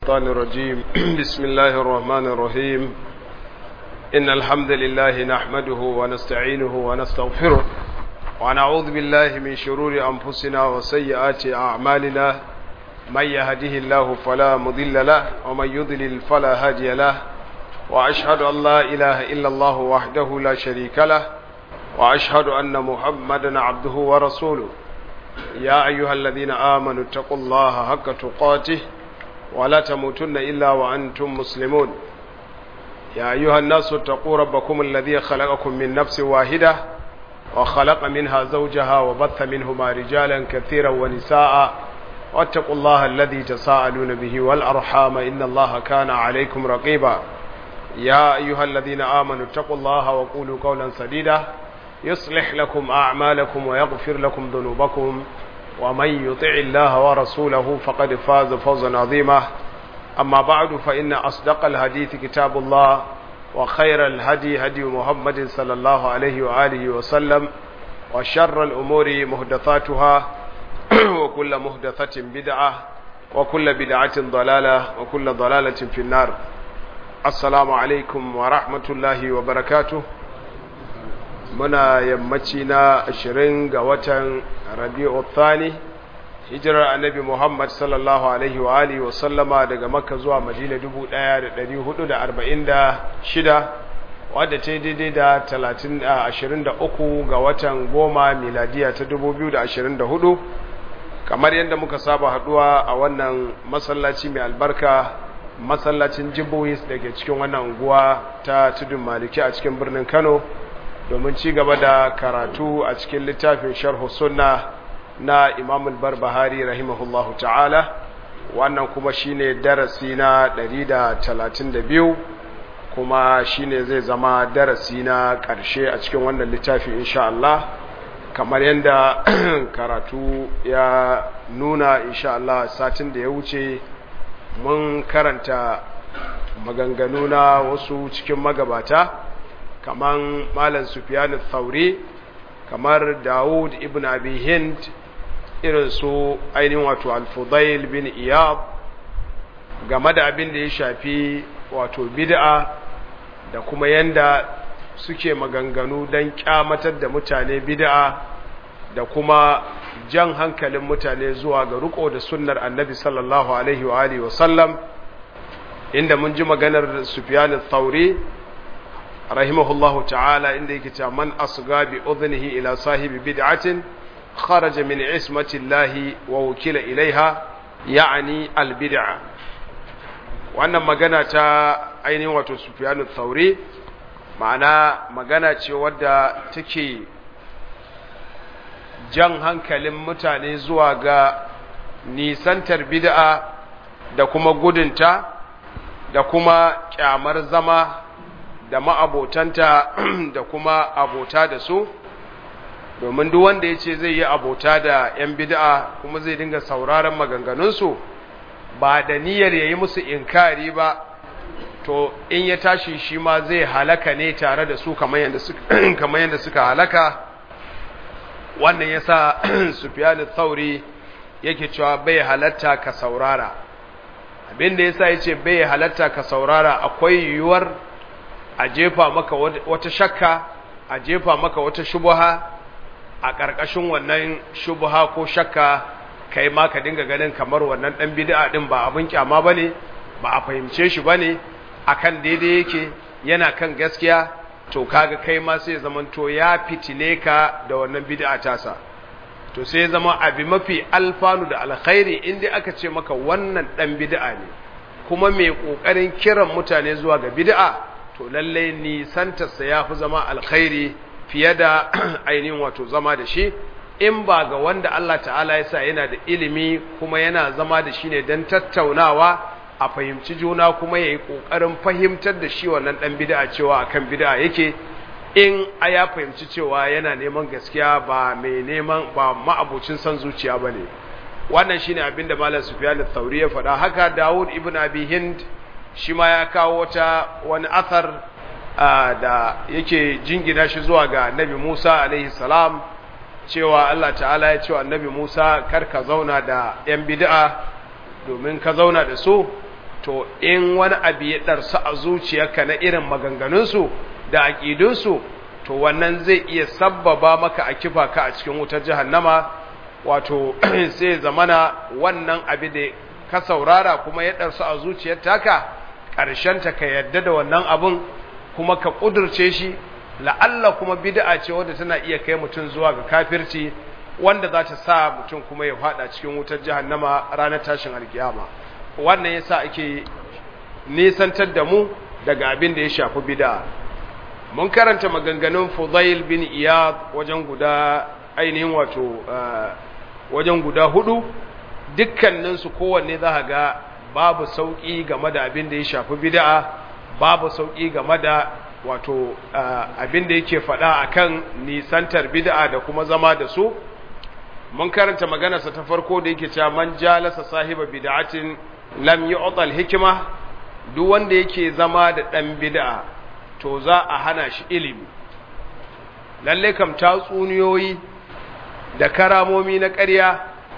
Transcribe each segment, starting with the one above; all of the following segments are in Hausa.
الشيطان الرجيم بسم الله الرحمن الرحيم إن الحمد لله نحمده ونستعينه ونستغفره ونعوذ بالله من شرور أنفسنا وسيئات أعمالنا من يهده الله فلا مضل له ومن يضلل فلا هادي له وأشهد أن لا إله إلا الله وحده لا شريك له وأشهد أن محمدا عبده ورسوله يا أيها الذين آمنوا اتقوا الله حق تقاته ولا تموتن إلا وأنتم مسلمون يا أيها الناس اتقوا ربكم الذي خلقكم من نفس واحدة وخلق منها زوجها وبث منهما رجالا كثيرا ونساء واتقوا الله الذي تساءلون به والأرحام إن الله كان عليكم رقيبا يا أيها الذين آمنوا اتقوا الله وقولوا قولا سديدا يصلح لكم أعمالكم ويغفر لكم ذنوبكم ومن يطع الله ورسوله فقد فاز فوزا عظيما أما بعد فإن أصدق الحديث كتاب الله وخير الهدي هدي محمد صلى الله عليه وآله وسلم وشر الأمور مهدثاتها وكل مهدثة بدعة وكل بدعة ضلالة وكل ضلالة في النار السلام عليكم ورحمة الله وبركاته muna yammaci na ashirin ga watan rabi'u thani hijirar annabi muhammad sallallahu alaihi wa alihi wa sallama daga makka zuwa madina dubu ɗaya da ɗari hudu da arba'in da shida wadda ta daidai da talatin ashirin da uku ga watan goma miladiya ta dubu biyu da ashirin da hudu kamar yadda muka saba haɗuwa a wannan masallaci mai albarka masallacin jibohis da ke cikin wannan unguwa ta tudun maliki a cikin birnin kano domin ci gaba da karatu a cikin littafin sharhu sunna na imam al-barbahari rahimahullahu ta'ala wannan kuma shine darasi na 132 kuma shine zai zama darasi na ƙarshe a cikin wannan littafi insha Allah kamar yadda karatu ya nuna insha Allah satin da ya wuce mun karanta maganganu na wasu cikin magabata kaman malam sufyan thauri kamar daud ibn abi hind irin su ainihin wato al-fudail bin iyab game da abin da ya shafi wato bid'a da kuma yanda suke maganganu don kyamatar da mutane bid'a da kuma jan hankalin mutane zuwa ga riko da sunnar annabi sallallahu alaihi wa alihi wa sallam inda mun ji maganar sufyan thauri rahimahullahu ta'ala inda yake cewa man asga bi udhnihi ila sahibi bid'atin kharaja min ismati llahi wa wukila ilaiha ya'ni al bid'a wannan magana ta ainihin wato Sufyan thauri ma'ana magana ce wadda take jan hankalin mutane zuwa ga nisantar bid'a da kuma gudunta da kuma kyamar zama da ma'abotanta da kuma abota da su domin duk wanda ya ce zai yi abota da 'yan bid'a kuma zai dinga sauraron maganganunsu ba da niyyar ya yi musu inkari ba to in ya tashi shi ma zai halaka ne tare da su kamar yadda suka halaka wannan ya sa sufiyanu thauri yake cewa bai halatta ka saurara abinda ya sa ya ce bai halatta ka saurara akwai yiwuwar a jefa maka wata shakka a jefa maka wata shubuha a ƙarƙashin wannan shubuha ko shakka kai ma ka dinga ganin kamar wannan ɗan bid'a ɗin ba abin kyama ba ne ba a fahimce shi ba ne a kan daidai yake yana kan gaskiya to kaga kai ma sai zamanto ya fitile ka da wannan bid'a tasa to sai zama abi mafi alfanu da alkhairi inda aka ce maka wannan ɗan bid'a ne kuma mai ƙoƙarin kiran mutane zuwa ga bid'a to lallai nisantarsa ya fi zama alkhairi fiye da ainihin wato zama da shi in ba ga wanda Allah ta'ala ya sa yana da ilimi kuma yana zama da shi ne don tattaunawa a fahimci juna kuma ya yi ƙoƙarin fahimtar da shi wannan ɗan bida'a cewa a kan bida'a yake in a ya fahimci cewa yana neman gaskiya ba mai neman ba ma'abocin son zuciya ba ne wannan shi ne abin da malam sufiyan thauri ya faɗa haka dawud ibn abi hind shi ma ya kawo wata wani athar da yake jingina shi zuwa ga annabi Musa alaihi salam cewa Allah ta'ala ya ce wa annabi Musa kar ka zauna da ‘yan bid'a domin ka zauna da su to in wani abu ya ɗarsu a zuciyarka na irin maganganunsu da aƙidunsu to wannan zai iya sabbaba maka a kifa ka a cikin wutar jahannama wato sai zamana wannan abu da ka saurara kuma ya ɗarsu a zuciyar taka ta ka yadda da wannan abun kuma ka ƙudurce shi la'alla kuma bid'a ce wadda tana iya kai mutum zuwa ga kafirci wanda za ta sa mutum kuma ya fada cikin wutar jahannama ranar tashin alkiyama wannan yasa ake nisantar da mu daga abin da ya shafi bid'a mun karanta maganganun Fudail bin Iyad wajen guda ainihin wato wajen guda hudu dukkanin su kowanne za ga babu sauki game da abin da ya shafi bid'a babu sauki game da wato abin da yake faɗa akan nisantar bid'a da kuma zama da su mun karanta maganarsa ta farko da yake cewa man jalasa sahiba bid'atin lam yu'ta al-hikma duk wanda yake zama da dan bid'a to za a hana shi ilimi lalle kam tatsuniyoyi da karamomi na ƙarya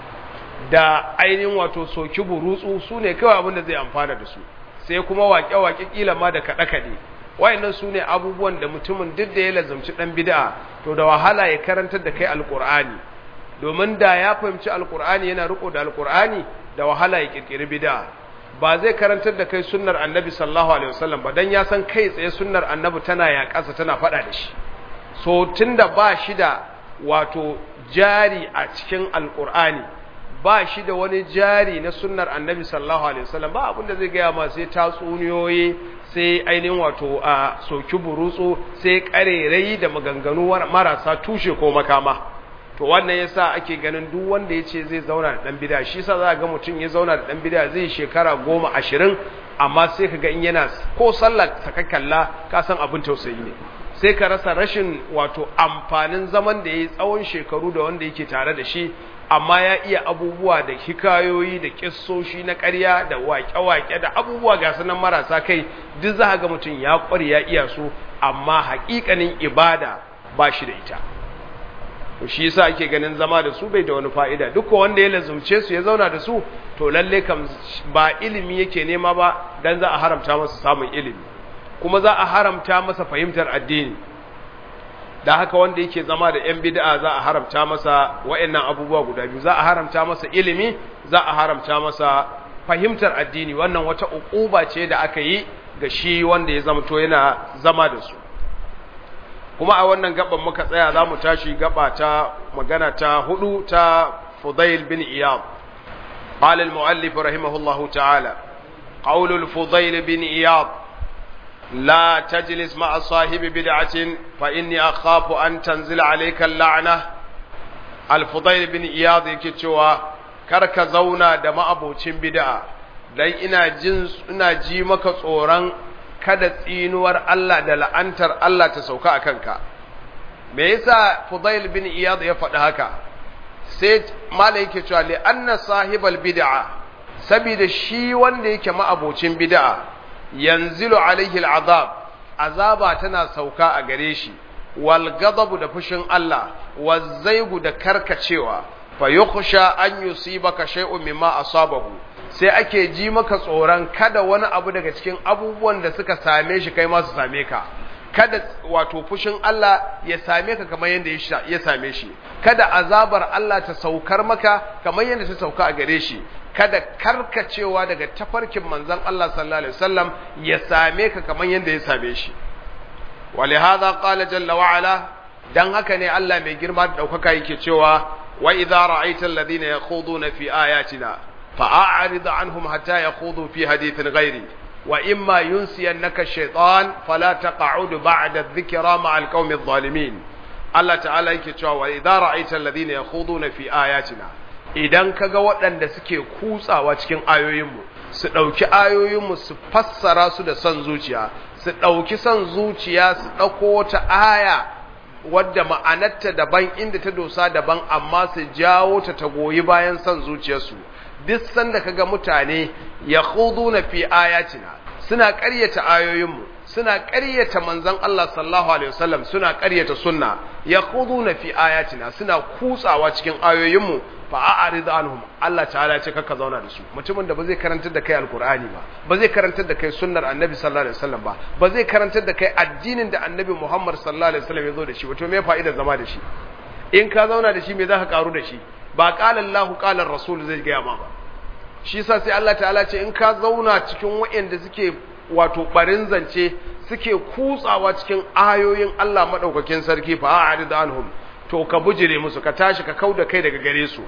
da ainihin wato soki burutsu su ne kawai abin da zai amfana da su sai kuma waƙe-waƙe ƙila ma da kaɗe-kaɗe wayannan su ne abubuwan da mutumin duk da ya lazamci ɗan bid'a to da wahala ya karantar da kai alƙur'ani domin da ya fahimci alƙur'ani yana riko da alƙur'ani da wahala ya ƙirƙiri bid'a ba zai karantar da kai sunnar annabi sallallahu alaihi wasallam ba dan ya san kai tsaye sunnar annabi tana ya ƙasa tana faɗa da shi so tunda ba shi da wato jari a cikin alƙur'ani ba shi da wani jari na sunnar annabi sallallahu alaihi wasallam ba abin da zai gaya ma sai tatsuniyoyi sai ainihin wato a soki burutsu sai karerai da maganganu marasa tushe ko makama to wannan yasa ake ganin duk wanda yace zai zauna da dan bid'a shi yasa za ga mutum ya zauna da dan bid'a zai shekara goma ashirin amma sai kaga in yana ko sallar saka kalla ka san abin tausayi ne sai ka rasa rashin wato amfanin zaman da yayi tsawon shekaru da wanda yake tare da shi amma ya iya abubuwa da hikayoyi da kissoshi na ƙarya da waƙe-waƙe da abubuwa ga sunan marasa kai duk za ga mutum ya ƙware ya iya su amma haƙiƙanin ibada ba shi da ita to shi yasa ake ganin zama da su bai da wani fa'ida duk wanda ya lazumce su ya zauna da su to lalle kam ba ilimi yake nema ba dan za a haramta masa samun ilimi kuma za a haramta masa fahimtar addini da haka wanda yake zama da ‘yan bid'a za a haramta masa wa'yannan abubuwa guda biyu za a haramta masa ilimi za a haramta masa fahimtar addini wannan wata uquba ce da aka yi ga shi wanda ya zamto yana zama da su kuma a wannan gaban muka tsaya za mu tashi gaba ta magana ta hudu ta fudail bin iyad قال المؤلف رحمه الله تعالى قول الفضيل بن إياض لا تجلس مع صاحب بدعة فإني أخاف أن تنزل عليك اللعنة الفضيل بن إياض يكتوى كرك زونا دم أبو بدعة dan ina jin ina ji maka tsoron kada tsinuwar Allah da la'antar Allah ta sauka a kanka me yasa Fudail bin Iyad ya faɗi haka sai malai yake cewa li anna sahibal bid'a saboda shi wanda yake ma'abocin bid'a yanzilu alaihi al'azab azaba tana sauka a gare shi wal ghadabu da fushin Allah wazzaigu da karkacewa fa yukhsha an yusibaka shay'un mimma asabahu sai ake ji maka tsoron kada wani abu daga cikin abubuwan da suka same shi kai ma su same ka kada wato fushin Allah ya same ka kamar yadda ya same shi kada azabar Allah ta saukar maka kamar yadda ta sauka a gare shi kada karkacewa daga tafarkin manzon Allah sallallahu alaihi wasallam ya same ka kamar yadda ya same shi ولهذا قال جل وعلا dan haka ne Allah mai girma da daukaka yake cewa wa idza ra'aita alladhina yakhuduna fi ayatina fa'arid anhum hatta yakhudu fi hadithin ghairi wa imma yunsiyannaka ash-shaytan fala taq'ud ba'da adh-dhikra ma'a al-qaumi adh-dhalimin Allah ta'ala yake cewa wa idza ra'aita alladhina yakhuduna fi ayatina idan kaga waɗanda suke kutsawa cikin ayoyinmu su ɗauki ayoyinmu su fassara su da son zuciya su ɗauki son zuciya su ɗauko wata aya wadda ma'anarta daban inda ta dosa daban amma su jawo ta ta goyi bayan son zuciyarsu duk sanda kaga mutane ya na fi ayatina suna ƙaryata ayoyinmu suna ƙaryata manzon Allah sallallahu alaihi wasallam suna ƙaryata sunna yakhuduna fi ayatina suna kutsawa cikin ayoyinmu fa a'rid anhum Allah ta'ala ce kaka zauna da su mutumin da ba zai karantar da kai alqur'ani ba ba zai karantar da kai sunnar annabi sallallahu alaihi wasallam ba ba zai karantar da kai addinin da annabi Muhammad sallallahu alaihi wasallam ya zo da shi wato me fa'idar zama da shi in ka zauna da shi me zaka karu da shi ba qala Allah qala rasul zai ga ma ba shi yasa sai Allah ta'ala ce in ka zauna cikin waɗanda suke wato barin zance suke kutsawa cikin ayoyin Allah madaukakin sarki fa a'rid anhum to ka bujire musu ka tashi ka kauda kai daga gare su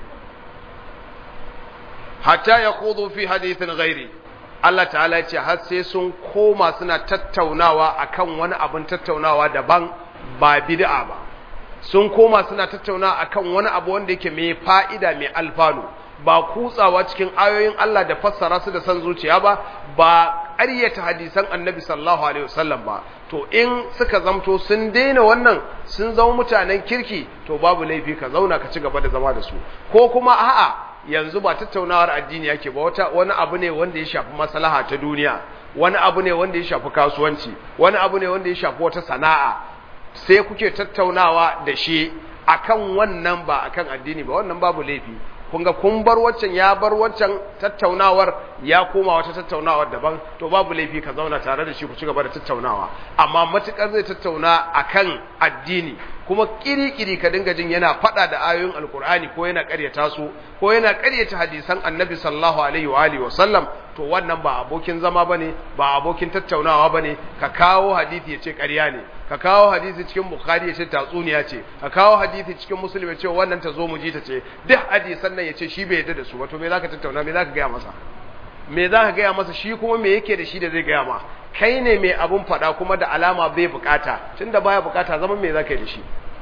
hatta yaqudu fi hadithin ghairi Allah ta'ala ce har sai sun koma suna tattaunawa akan wani abin tattaunawa daban ba bid'a ba sun koma suna tattaunawa akan wani abu wanda yake mai fa'ida mai alfanu ba kutsawa cikin ayoyin Allah da fassara su da san zuciya ba ba ƙaryata hadisan annabi sallallahu alaihi wasallam ba to in suka zamto sun daina wannan sun zama mutanen kirki to babu laifi ka zauna ka ci gaba da zama da su ko kuma a'a yanzu ba tattaunawar addini yake ba wata wani abu ne wanda ya shafi maslaha ta duniya wani abu ne wanda ya shafi kasuwanci wani abu ne wanda ya shafi wata sana'a sai kuke tattaunawa da shi akan wannan ba akan addini ba wannan babu laifi kun ga kun bar waccan ya bar waccan tattaunawar ya koma wata tattaunawar daban to babu laifi ka zauna tare da shi ku ci gaba da tattaunawa amma matukar zai tattauna akan addini kuma kiri-kiri ka dinga jin yana fada da ayoyin alkur'ani ko yana karyata su ko yana karyata hadisan annabi sallallahu alaihi wa alihi wa sallam to wannan ba abokin zama bane ba abokin tattaunawa bane ka kawo hadisi ya ce ƙarya ne ka kawo hadisi cikin bukhari ya ce tatsuniya ce ka kawo hadisi cikin muslim ya ce wannan ta zo mu ji ta ce duk hadisan nan ya ce shi bai yarda da su ba to me zaka tattauna me zaka gaya masa me zaka gaya masa shi kuma me yake da shi da zai gaya ma kai ne mai abun faɗa kuma da alama bai bukata tunda baya bukata zaman me zaka yi da shi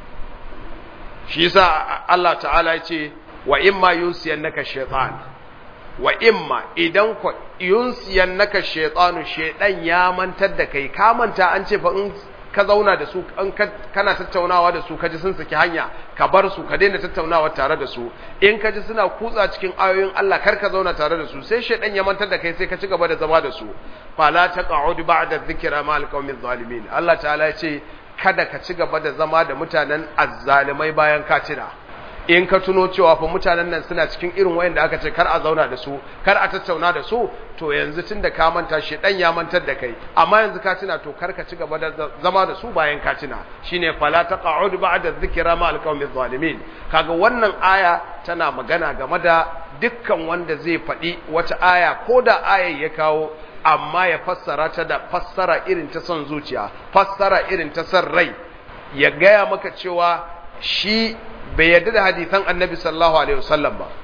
shi yasa Allah ta'ala ya ce wa imma yunsiyannaka shaytan wa imma idan ku yunsiyannaka shaytanu shaydan ya mantar da kai ka manta an ce fa in ka zauna da su in kana tattaunawa da su kaji sun saki hanya ka bar su ka daina tattaunawa tare da su in kaji suna kutsa cikin ayoyin Allah kar ka zauna tare da su sai shaydan ya mantar da kai sai ka ci gaba da zama da su fala taq'ud ba'da dhikra ma alqawmi zalimin Allah ta'ala ya ce kada ka ci gaba da zama da mutanen azzalimai bayan ka tuna in ka tuno cewa fa mutanen nan suna cikin irin wayanda aka ce kar a zauna da su kar a tattauna da su to yanzu tunda ka manta shi dan ya mantar da kai amma yanzu ka tuna to kar ka ci gaba da zama da su bayan ka tuna shine fala taq'ud ba'da dhikra ma alqawmi zalimin kaga wannan aya tana magana game da dukkan wanda zai faɗi wata aya ko da ayar ya kawo amma ya fassara ta da fassara irin ta son zuciya fassara irin ta son rai ya gaya maka cewa shi bai yarda da hadisan annabi sallallahu alaihi wasallam ba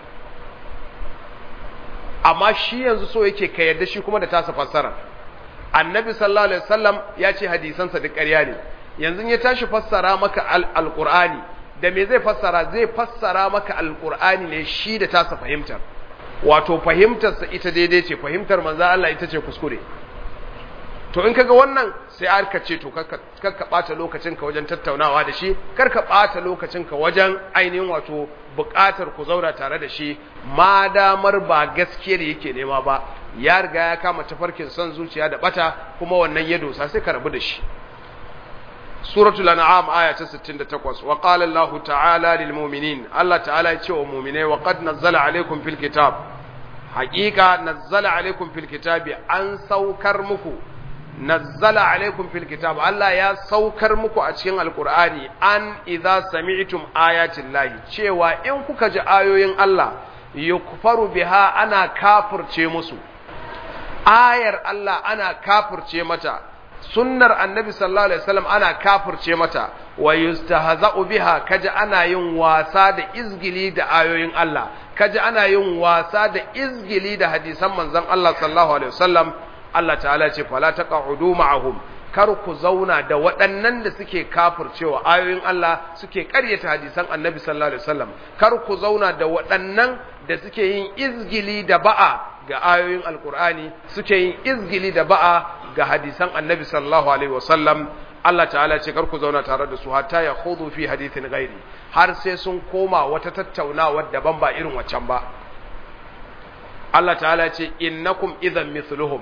amma shi yanzu so yake ka yarda shi kuma da tasa fassara annabi sallallahu alaihi wasallam ya ce hadisansa duk ƙarya ne yanzu ya tashi fassara maka alqur'ani da me zai fassara zai fassara maka alqur'ani ne shi da tasa fahimtar wato fahimtarsa ita daidai ce fahimtar manzo Allah ita ce kuskure to in kaga wannan sai aka ce to karka bata lokacin ka wajen tattaunawa da shi karka bata lokacin ka wajen ainihin wato buƙatar ku zauna tare da shi ma damar ba gaskiyar yake nema ba ya riga ya kama tafarkin son zuciya da bata kuma wannan ya dosa sai ka rabu da shi suratul an'am aya ta 68 wa qala allah ta'ala lil mu'minin allah ta'ala ya ce wa mu'minai wa qad nazzala alaykum fil kitab haqiqa nazzala alaykum fil kitabi an saukar muku nazzala alaikum fil kitab Allah ya saukar muku a cikin alkur'ani an idza sami'tum ayatin lahi cewa in kuka ji ayoyin Allah yukfaru biha ana kafirce musu ayar Allah ana kafirce mata sunnar annabi sallallahu alaihi wasallam ana kafirce mata wa yustahza'u biha kaji ana yin wasa da izgili da ayoyin Allah kaji ana yin wasa da izgili da hadisan manzon Allah sallallahu alaihi wasallam Allah ta'ala ce fala taq'udu ma'ahum kar ku zauna da waɗannan da suke kafircewa ayoyin Allah suke ƙaryata hadisan Annabi sallallahu alaihi wasallam kar ku zauna da waɗannan da suke yin izgili da ba'a ga ayoyin Alƙur'ani suke yin izgili da ba'a ga hadisan Annabi sallallahu alaihi wasallam Allah ta'ala ce kar ku zauna tare da su hatta ya khudu fi hadithin ghairi har sai sun koma wata tattaunawa daban ba irin waccan ba Allah ta'ala ce innakum idhan mithluhum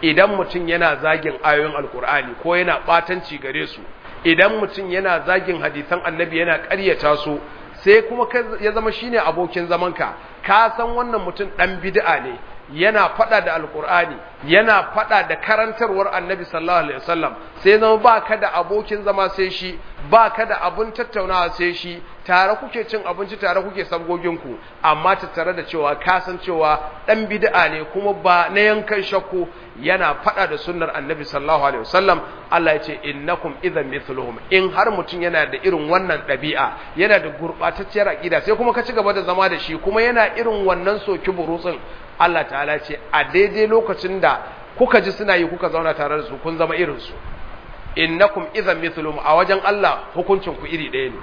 idan mutum yana zagin ayoyin alkur'ani ko yana batanci gare su idan mutum yana zagin hadisan annabi yana ƙaryata su sai kuma ya zama shine abokin zamanka ka san wannan mutum dan bid'a ne yana fada da alkur'ani yana fada da karantarwar annabi sallallahu alaihi wasallam sai zama baka da abokin zama sai shi baka da abun tattaunawa sai shi tare kuke cin abinci tare kuke sabgoginku amma tattare da cewa ka san cewa dan bid'a ne kuma ba na yankan shakku yana fada da sunnar annabi sallallahu alaihi wasallam Allah ya ce innakum idhan mithluhum in har mutum yana da irin wannan ɗabi'a yana da gurbatacciyar aqida sai kuma ka ci gaba da zama da shi kuma yana irin wannan soki burutsin Allah ta'ala ce a daidai lokacin da kuka ji suna yi kuka zauna tare da su kun zama irin su innakum idhan mithluhum a wajen Allah hukuncin ku iri ɗaya ne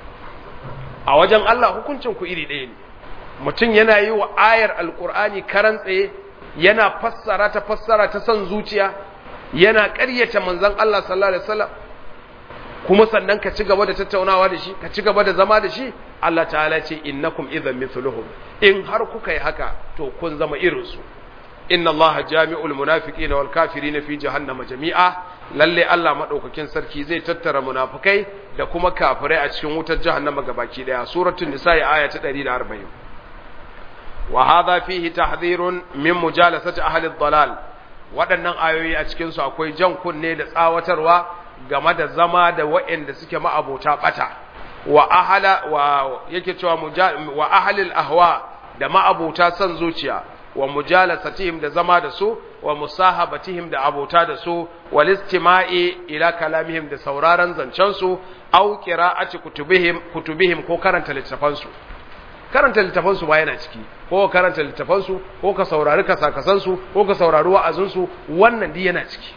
a wajen Allah hukuncin ku iri ɗaya ne mutum yana yi wa ayar alkur'ani karan tsaye yana fassara ta fassara ta son zuciya yana ƙaryata manzon Allah sallallahu alaihi wasallam kuma sannan ka ci gaba da tattaunawa da shi ka ci gaba da zama da shi Allah ta'ala ce innakum idhan mithluhum in har kuka yi haka to kun zama irin su inna Allah jami'ul munafiqina wal kafirina fi jahannama jami'a lalle Allah madaukakin sarki zai tattara munafikai da kuma kafirai a cikin wutar jahannama gabaki daya suratul nisa aya ta 140 wa hadha fihi tahdhirun min mujalasati ahli ad-dalal waɗannan ayoyi a cikin su akwai jan kunne da tsawatarwa game da zama da waɗanda suke ma'abota bata wa ahala wa yake cewa wa ahlil ahwa da ma'abota son zuciya wa mujalasatihim da zama da su wa musahabatihim da abota da su wal istima'i ila kalamihim da sauraron zancen su aw qira'ati kutubihim kutubihim ko karanta littafan su karanta littafan su ba yana ciki ko karanta littafan su ko ka saurari kasakasan su ko ka saurari wa'azin su wannan di yana ciki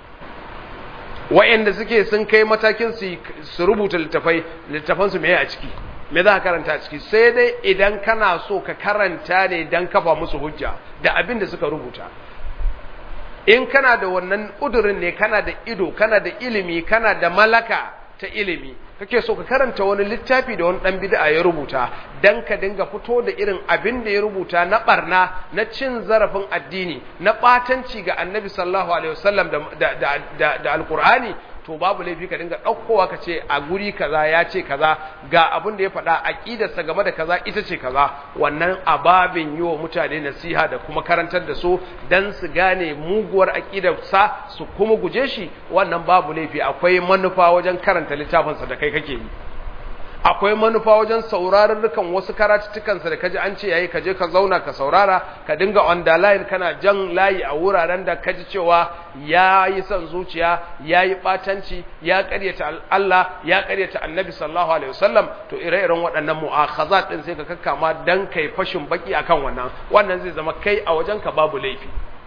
wa'anda suke sun kai matakin su su rubuta littafai littafan su meye a ciki me za ka karanta a ciki sai dai idan kana so ka karanta ne dan kafa musu hujja da abin da suka rubuta in kana da wannan udurin ne kana da ido kana da ilimi kana da malaka ta ilimi kake so ka karanta wani littafi da wani dan bid'a ya rubuta dan ka dinga fito da irin abin da ya rubuta na barna na cin zarafin addini na batanci ga annabi sallallahu alaihi wasallam da da da, da alqur'ani to babu laifi ka dinga ɗaukowa ka ce a guri kaza ya ce kaza ga abin da ya faɗa aƙidarsa game da kaza ita ce kaza wannan ababin yi wa mutane nasiha da kuma karantar da su dan su gane muguwar aƙidarsa su kuma guje shi wannan babu laifi akwai manufa wajen karanta littafinsa da kai kake yi akwai manufa wajen sauraron dukan wasu karatuttukansa da kaji an ce yayi ka je ka zauna ka saurara ka dinga underline kana jan layi a wuraren da kaji cewa yayi son zuciya yayi batanci ya karyata Allah ya karyata Annabi sallallahu alaihi wasallam to ire-iren waɗannan mu'akhazat din sai ka kakkama dan kai fashin baki akan wannan wannan zai zama kai a wajen ka babu laifi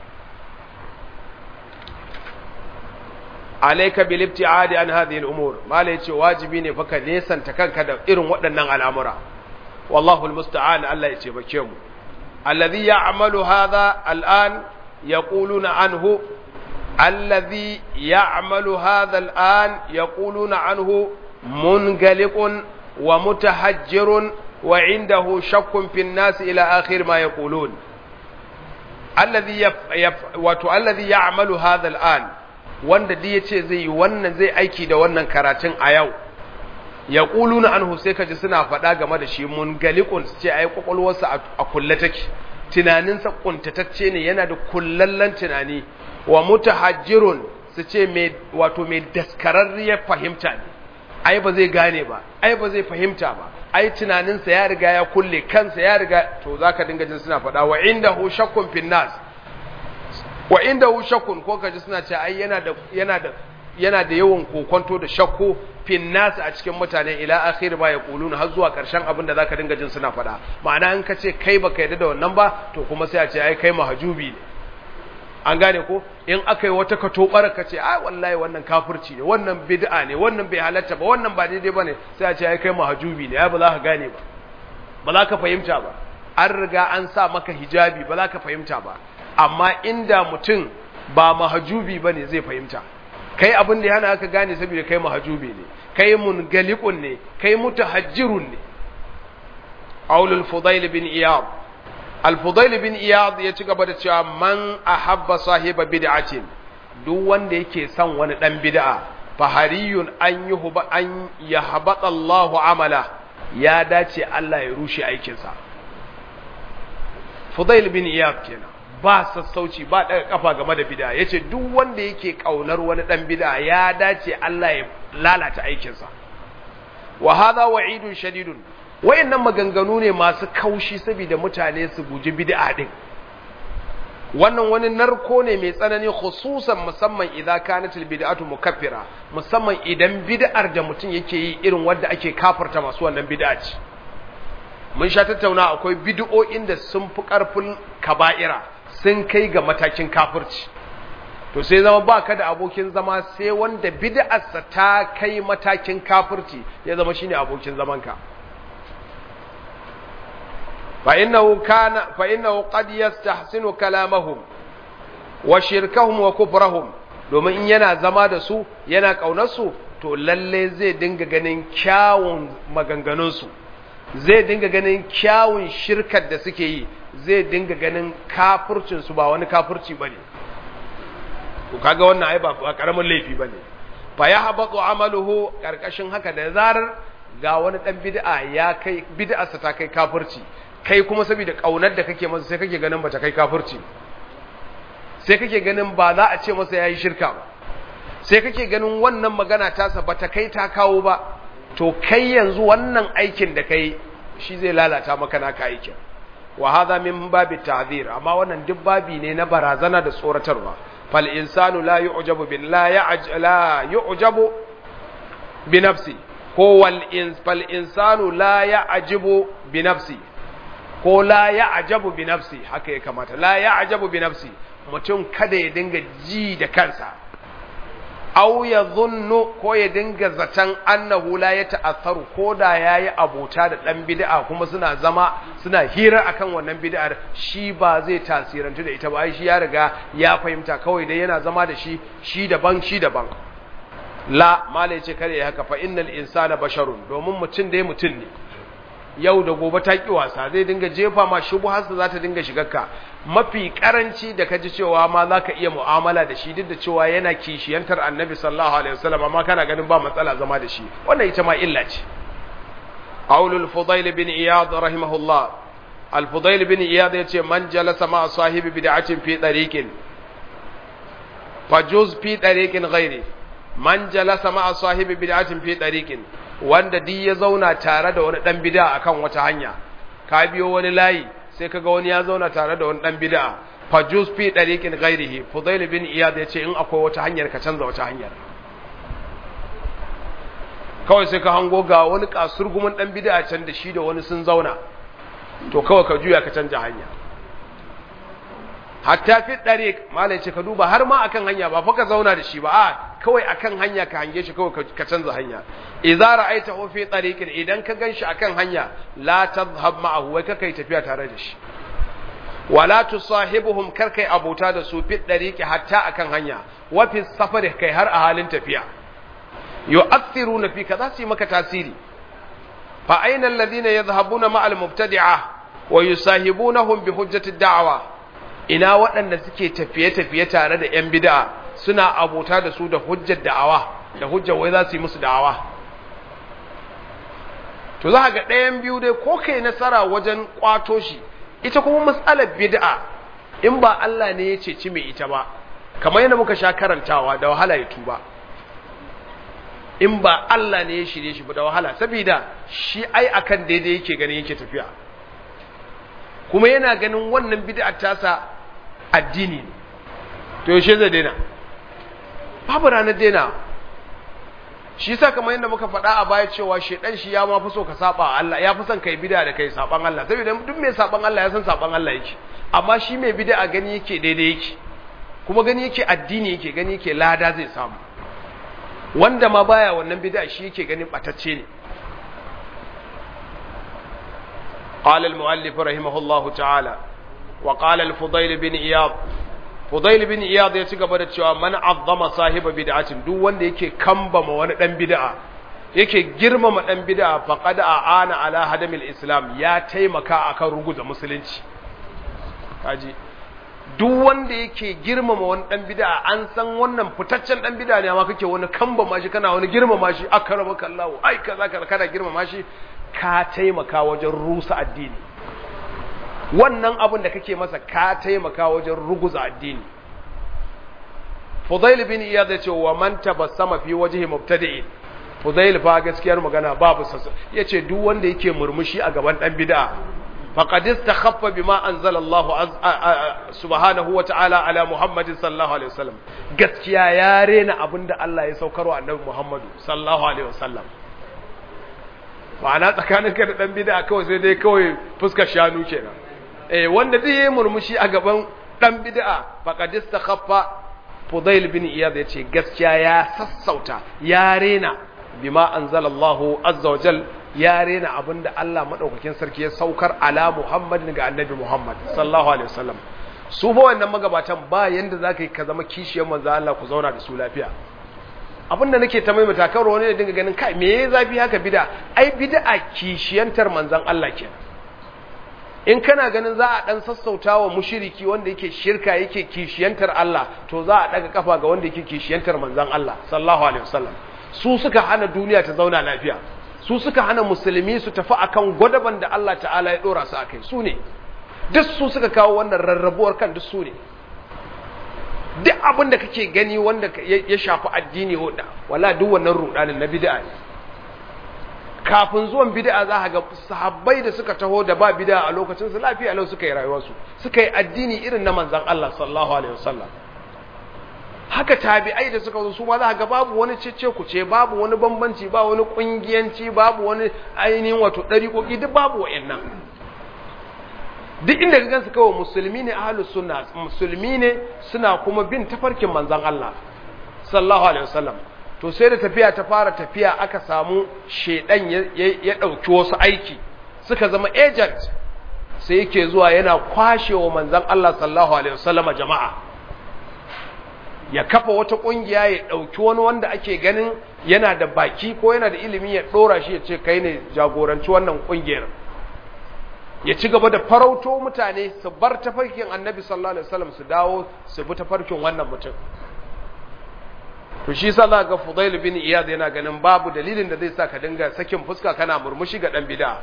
alaika bil ibtiadi an hadhihi al umur mala yace wajibi ne fa ka nesanta kanka da irin waɗannan al'amura wallahu al musta'an Allah yace bake mu alladhi ya'malu hadha al'an yaquluna anhu alladhi ya'malu hadha al'an yaquluna anhu mungaliqun wa mutahajjirun wa indahu shakkun fi an-nas ila akhir ma yaqulun alladhi wato alladhi ya'malu hadha al'an wanda duk yace zai yi wannan zai aiki da wannan karatun a yau ya na anhu sai kaji suna faɗa game da shi mun galikun su ce ai kwakwalwarsa a kulle take tunaninsa kuntatacce ne yana da kullallen tunani wa mutahajjirun su ce mai wato mai daskararriyar fahimta ne ai ba zai gane ba ai ba zai fahimta ba ai tunaninsa ya riga ya kulle kansa ya riga to zaka dinga jin suna faɗa wa indahu shakkun finnas wa inda hu shakkun ko kaji suna ce ai yana da yana da yana da yawan kokonto da shakku fin nas a cikin mutane ila akhir ba yaqulun har zuwa karshen abin da zaka dinga jin suna faɗa ma'ana in ka ce kai baka yarda da wannan ba to kuma sai a ce ai kai mahajubi ne an gane ko in aka yi wata katobar ka ce ai wallahi wannan kafirci ne wannan bid'a ne wannan bai halatta ba wannan ba daidai bane sai a ce ai kai mahajubi ne ai ba za ka gane ba ba za ka fahimta ba an riga an sa maka hijabi ba za ka fahimta ba amma inda mutum ba mahajubi bane zai fahimta kai abin da yana aka gane saboda kai mahajubi ne kai mungalikun ne kai mutahajjirun ne aulul fudail bin iyad al-fudail bin iyad ya ci gaba da cewa man ahabba sahiba bid'atin duk wanda yake son wani dan bid'a fa hariyun an yuhba an yahbata Allahu amala ya dace Allah ya rushe aikinsa Fudail bin Iyad kenan ba sassauci ba daga kafa game da bid'a yace duk wanda yake kaunar wani dan bid'a ya dace Allah ya lalata aikinsa wa hadha wa'idun shadidun wayannan maganganu ne masu kaushi saboda mutane su guji bid'a din wannan wani narko ne mai tsanani khususan musamman idan kanatil bid'atu mukaffira musamman idan bid'ar da mutum yake yi irin wanda ake kafarta masu wannan bid'a ce mun sha tattauna akwai bid'o'in da sun fi karfin kaba'ira sun kai ga matakin kafirci to sai zama baka da abokin zama sai wanda bid'arsa ta kai matakin kafirci ya zama shine abokin zamanka فإنه كان فإنه قد يستحسن كلامهم وشركهم وكفرهم domin in yana zama da su yana ƙaunarsu to lalle zai dinga ganin kyawun maganganunsu zai dinga ganin kyawun shirkar da suke yi zai dinga ganin kafircinsu ba wani kafirci ba ne to kaga wannan ai ba ƙaramin laifi ba ne fa ya haɓaɓo amaluhu ƙarƙashin haka da zarar ga wani ɗan bid'a ya kai bid'arsa ta kai kafirci kai kuma saboda kaunar da kake masa sai kake ganin bata kai kafirci sai kake ganin ba za a ce masa yayi shirka ba sai kake ganin wannan magana tasa bata kai ta kawo ba to kai yanzu wannan aikin da kai shi zai lalata maka naka aikin wa hadha min babi ta'zir amma wannan duk babi ne na barazana da tsoratarwa fal insanu la yu'jabu bin la ya'j la yu'jabu bi nafsi ko wal ins fal insanu la ya'jibu bi nafsi ko la ya ajabu bi nafsi haka ya kamata la ya ajabu bi nafsi mutum kada ya dinga ji da kansa aw ya zunnu ko ya dinga zaton annahu la ya ta'assaru ko da yayi abota da dan bid'a kuma suna zama suna hira akan wannan bid'ar shi ba zai tasirantu da ita ba ai shi ya riga ya fahimta kawai dai yana zama da shi shi daban shi daban la mala yace kare haka fa innal insana basharun domin mutum dai mutum ne yau da gobe ta ki wasa zai dinga jefa ma shubuharsa za ta dinga shigarka mafi karanci da kaji cewa ma za ka iya mu'amala da shi duk da cewa yana kishiyantar annabi sallallahu alaihi wasallam amma kana ganin ba matsala zama da shi wannan ita ma illa ce qaulul fudail bin iyad rahimahullah al fudail bin iyad yace man jalasa ma sahibi bid'atin fi tariqin fajuz fi tariqin ghairi man jalasa ma sahibi bid'atin fi tariqin wanda duk ya zauna tare da wani dan bid'a akan wata hanya ka biyo wani layi sai kaga wani ya zauna tare da wani dan bid'a fajus fi dariqin ghairihi fudail bin iyad yace in akwai wata hanyar ka canza wata hanyar kawai sai ka hango ga wani kasurgumin dan bid'a can da shi da wani sun zauna to kawai ka juya ka canja hanya hatta fi dariq malai ce ka duba har ma akan hanya ba fa ka zauna da shi ba a kawai akan hanya ka hange shi kawai ka canza hanya idza ra'aitahu fi tariqin idan ka ganshi akan hanya la tadhhab ma'ahu wai kai tafiya tare da shi wala tusahibuhum kar kai abota da su fi tariqi hatta akan hanya wa fi safari kai har a halin tafiya yu'athiruna fi kaza su maka tasiri fa aina alladhina yadhhabuna ma'al mubtadi'a wa yusahibunahum bi hujjati da'wa ina waɗanda suke tafiye-tafiye tare da 'yan bid'a suna abota da su da hujjar da'awa da hujjar wai za su yi musu da'awa to za ga ɗayan biyu dai ko kai nasara wajen kwato shi ita kuma matsalar bid'a in ba Allah ne ya ceci mai ita ba kamar yadda muka sha karantawa da wahala ya tuba in ba Allah ne ya shirye shi ba da wahala saboda shi ai akan daidai yake ganin yake tafiya kuma yana ganin wannan bid'ar tasa addini ne to yaushe zai daina babu ranar daina shi yasa kamar yadda muka faɗa a baya cewa shedan shi ya ma fi so ka saba Allah ya fi son kai bid'a da kai saban Allah saboda duk mai saban Allah ya san saban Allah yake amma shi mai bid'a gani yake daidai yake kuma gani yake addini yake gani yake lada zai samu wanda ma baya wannan bid'a shi yake ganin batacce ne قال المؤلف رحمه الله تعالى وقال الفضيل بن إياض فضيل بن إياض يتقبل cewa man azzama sahiba bid'atin duk wanda yake kambama wani dan bid'a yake girmama dan bid'a faqad aana ala hadamil islam ya taimaka akan ruguza musulunci kaji duk wanda yake girmama wani dan bid'a an san wannan fitaccen dan bid'a ne amma kake wani kamba mashi kana wani girmama shi akramaka Allah ai kaza kaza kana girmama shi ka taimaka wajen rusa addini wannan abin da kake masa ka taimaka wajen ruguza addini Fudail bin Iyad ya ce wa man tabassama fi wajhi mubtadi'in Fudail fa gaskiyar magana babu sassa yace duk wanda yake murmushi a gaban dan bid'a faqad istakhaffa bima anzala Allah subhanahu wa ta'ala ala Muhammad sallallahu alaihi wasallam gaskiya ya rena abinda Allah ya saukarwa annabi Muhammad sallallahu alaihi wasallam ma'ana tsakaninka da dan bid'a kawai sai dai kawai fuskar shanu kenan eh wanda zai yi murmushi a gaban dan bid'a faqad istakhaffa Fudail bin Iyad yace gaskiya ya sassauta ya rena bima anzalallahu azza wa jal ya rena abinda Allah madaukakin sarki ya saukar ala Muhammadin ga annabi Muhammad sallallahu alaihi wasallam su fa wannan magabatan ba yanda zaka yi ka zama kishiyar manzo Allah ku zauna da su lafiya abinda nake ta maimaita karo wani da dinga ganin kai me yayi zafi haka bid'a ai bid'a kishiyantar manzon Allah kenan in kana ganin za a dan sassautawa mushriki wanda yake shirka yake kishiyantar Allah to za a daga kafa ga wanda yake kishiyantar manzon Allah sallallahu alaihi wasallam su suka hana duniya ta zauna lafiya su suka hana musulmi su tafi akan gwadaban da Allah ta'ala ya dora su akai su ne duk su suka kawo wannan rarrabuwar kan duk su ne duk abin da kake gani wanda ya shafi addini wala duk wannan rudanin na bid'a ne kafin zuwan bid'a za ga sahabbai da suka taho da ba bid'a a lokacin su lafiya lau suka yi rayuwarsu suka yi addini irin na manzon Allah sallallahu alaihi wasallam haka tabi'ai da suka zo su ma za ga babu wani cece kuce babu wani bambanci ba wani kungiyanci babu wani ainihin wato dariƙoƙi duk babu wa'annan duk inda ka gansu kawai musulmi ne ahlus sunna musulmi ne suna kuma bin tafarkin manzon Allah sallallahu alaihi wasallam to sai da tafiya ta fara tafiya aka samu shedan ya dauki wasu aiki suka zama agent sai yake zuwa yana kwashewa manzon Allah sallallahu alaihi wasallama jama'a ya kafa wata kungiya ya dauki wani wanda ake ganin yana da baki ko yana da ilimi ya dora shi ya ce kai ne jagoranci wannan kungiyar ya ci gaba da farauto mutane su bar tafarkin annabi sallallahu alaihi wasallam su dawo su bi tafarkin wannan mutum to shi yasa za ga Fudail bin Iyad yana ganin babu dalilin da zai sa ka dinga sakin fuska kana murmushi ga dan bid'a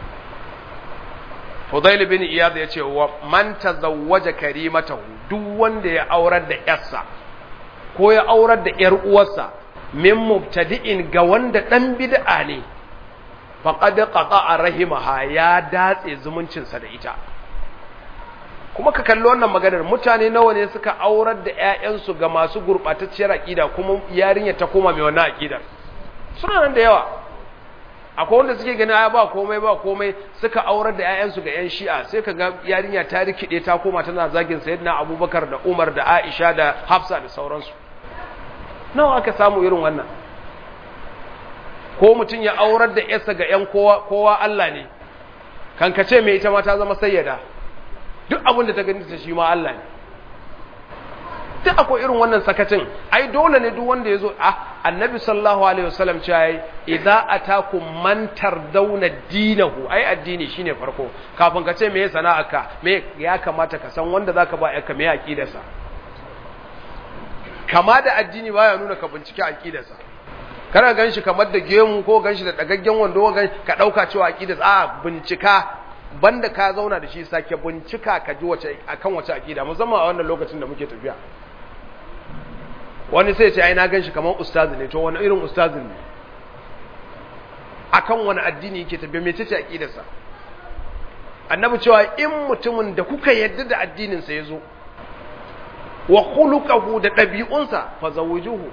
Fudail bin Iyad ya ce wa man tazawwaja karimatahu duk wanda ya aurar da yarsa ko ya aurar da yar uwarsa min mubtadi'in ga wanda dan bid'a ne faqad qata'a rahimaha ya datse zumuncinsa da ita kuma ka kalli wannan maganar mutane nawa ne suka aurar da ƴaƴansu ga masu gurɓatacciyar aƙida kuma yarinya ta koma mai wannan aƙidar suna nan da yawa akwai wanda suke gani ba komai ba komai suka aurar da ƴaƴansu ga ƴan shi'a sai ka ga yarinya ta rikide ta koma tana zagin sayyidina abubakar da umar da aisha da hafsa da sauransu nawa aka samu irin wannan ko mutum ya aurar da ƴarsa ga ƴan kowa kowa Allah ne kankace mai ita ma ta zama sayyada duk abin da ta gani ta shi ma Allah ne duk akwai irin wannan sakacin ai dole ne duk wanda ya zo a annabi sallallahu alaihi wasallam ce ai idza atakum man tardawna dinahu ai addini shine farko kafin ka ce me sana'arka me ya kamata ka san wanda zaka ba yarka me aqidarsa kama da addini baya nuna ka bincike aqidarsa kana ganshi kamar da gemu ko ganshi da dagaggen wando ka dauka cewa aqidarsa a bincika banda ka zauna da shi sake bincika ka ji wace akan wace akida musamman a wannan lokacin da muke tafiya wani sai ce ai na ganshi kamar ustazi ne to wani irin ustazi ne akan wani addini yake tafiya me tace akidarsa annabi cewa in mutumin da kuka yadda da addinin sa yazo wa khuluquhu da dabi'unsa fa zawujuhu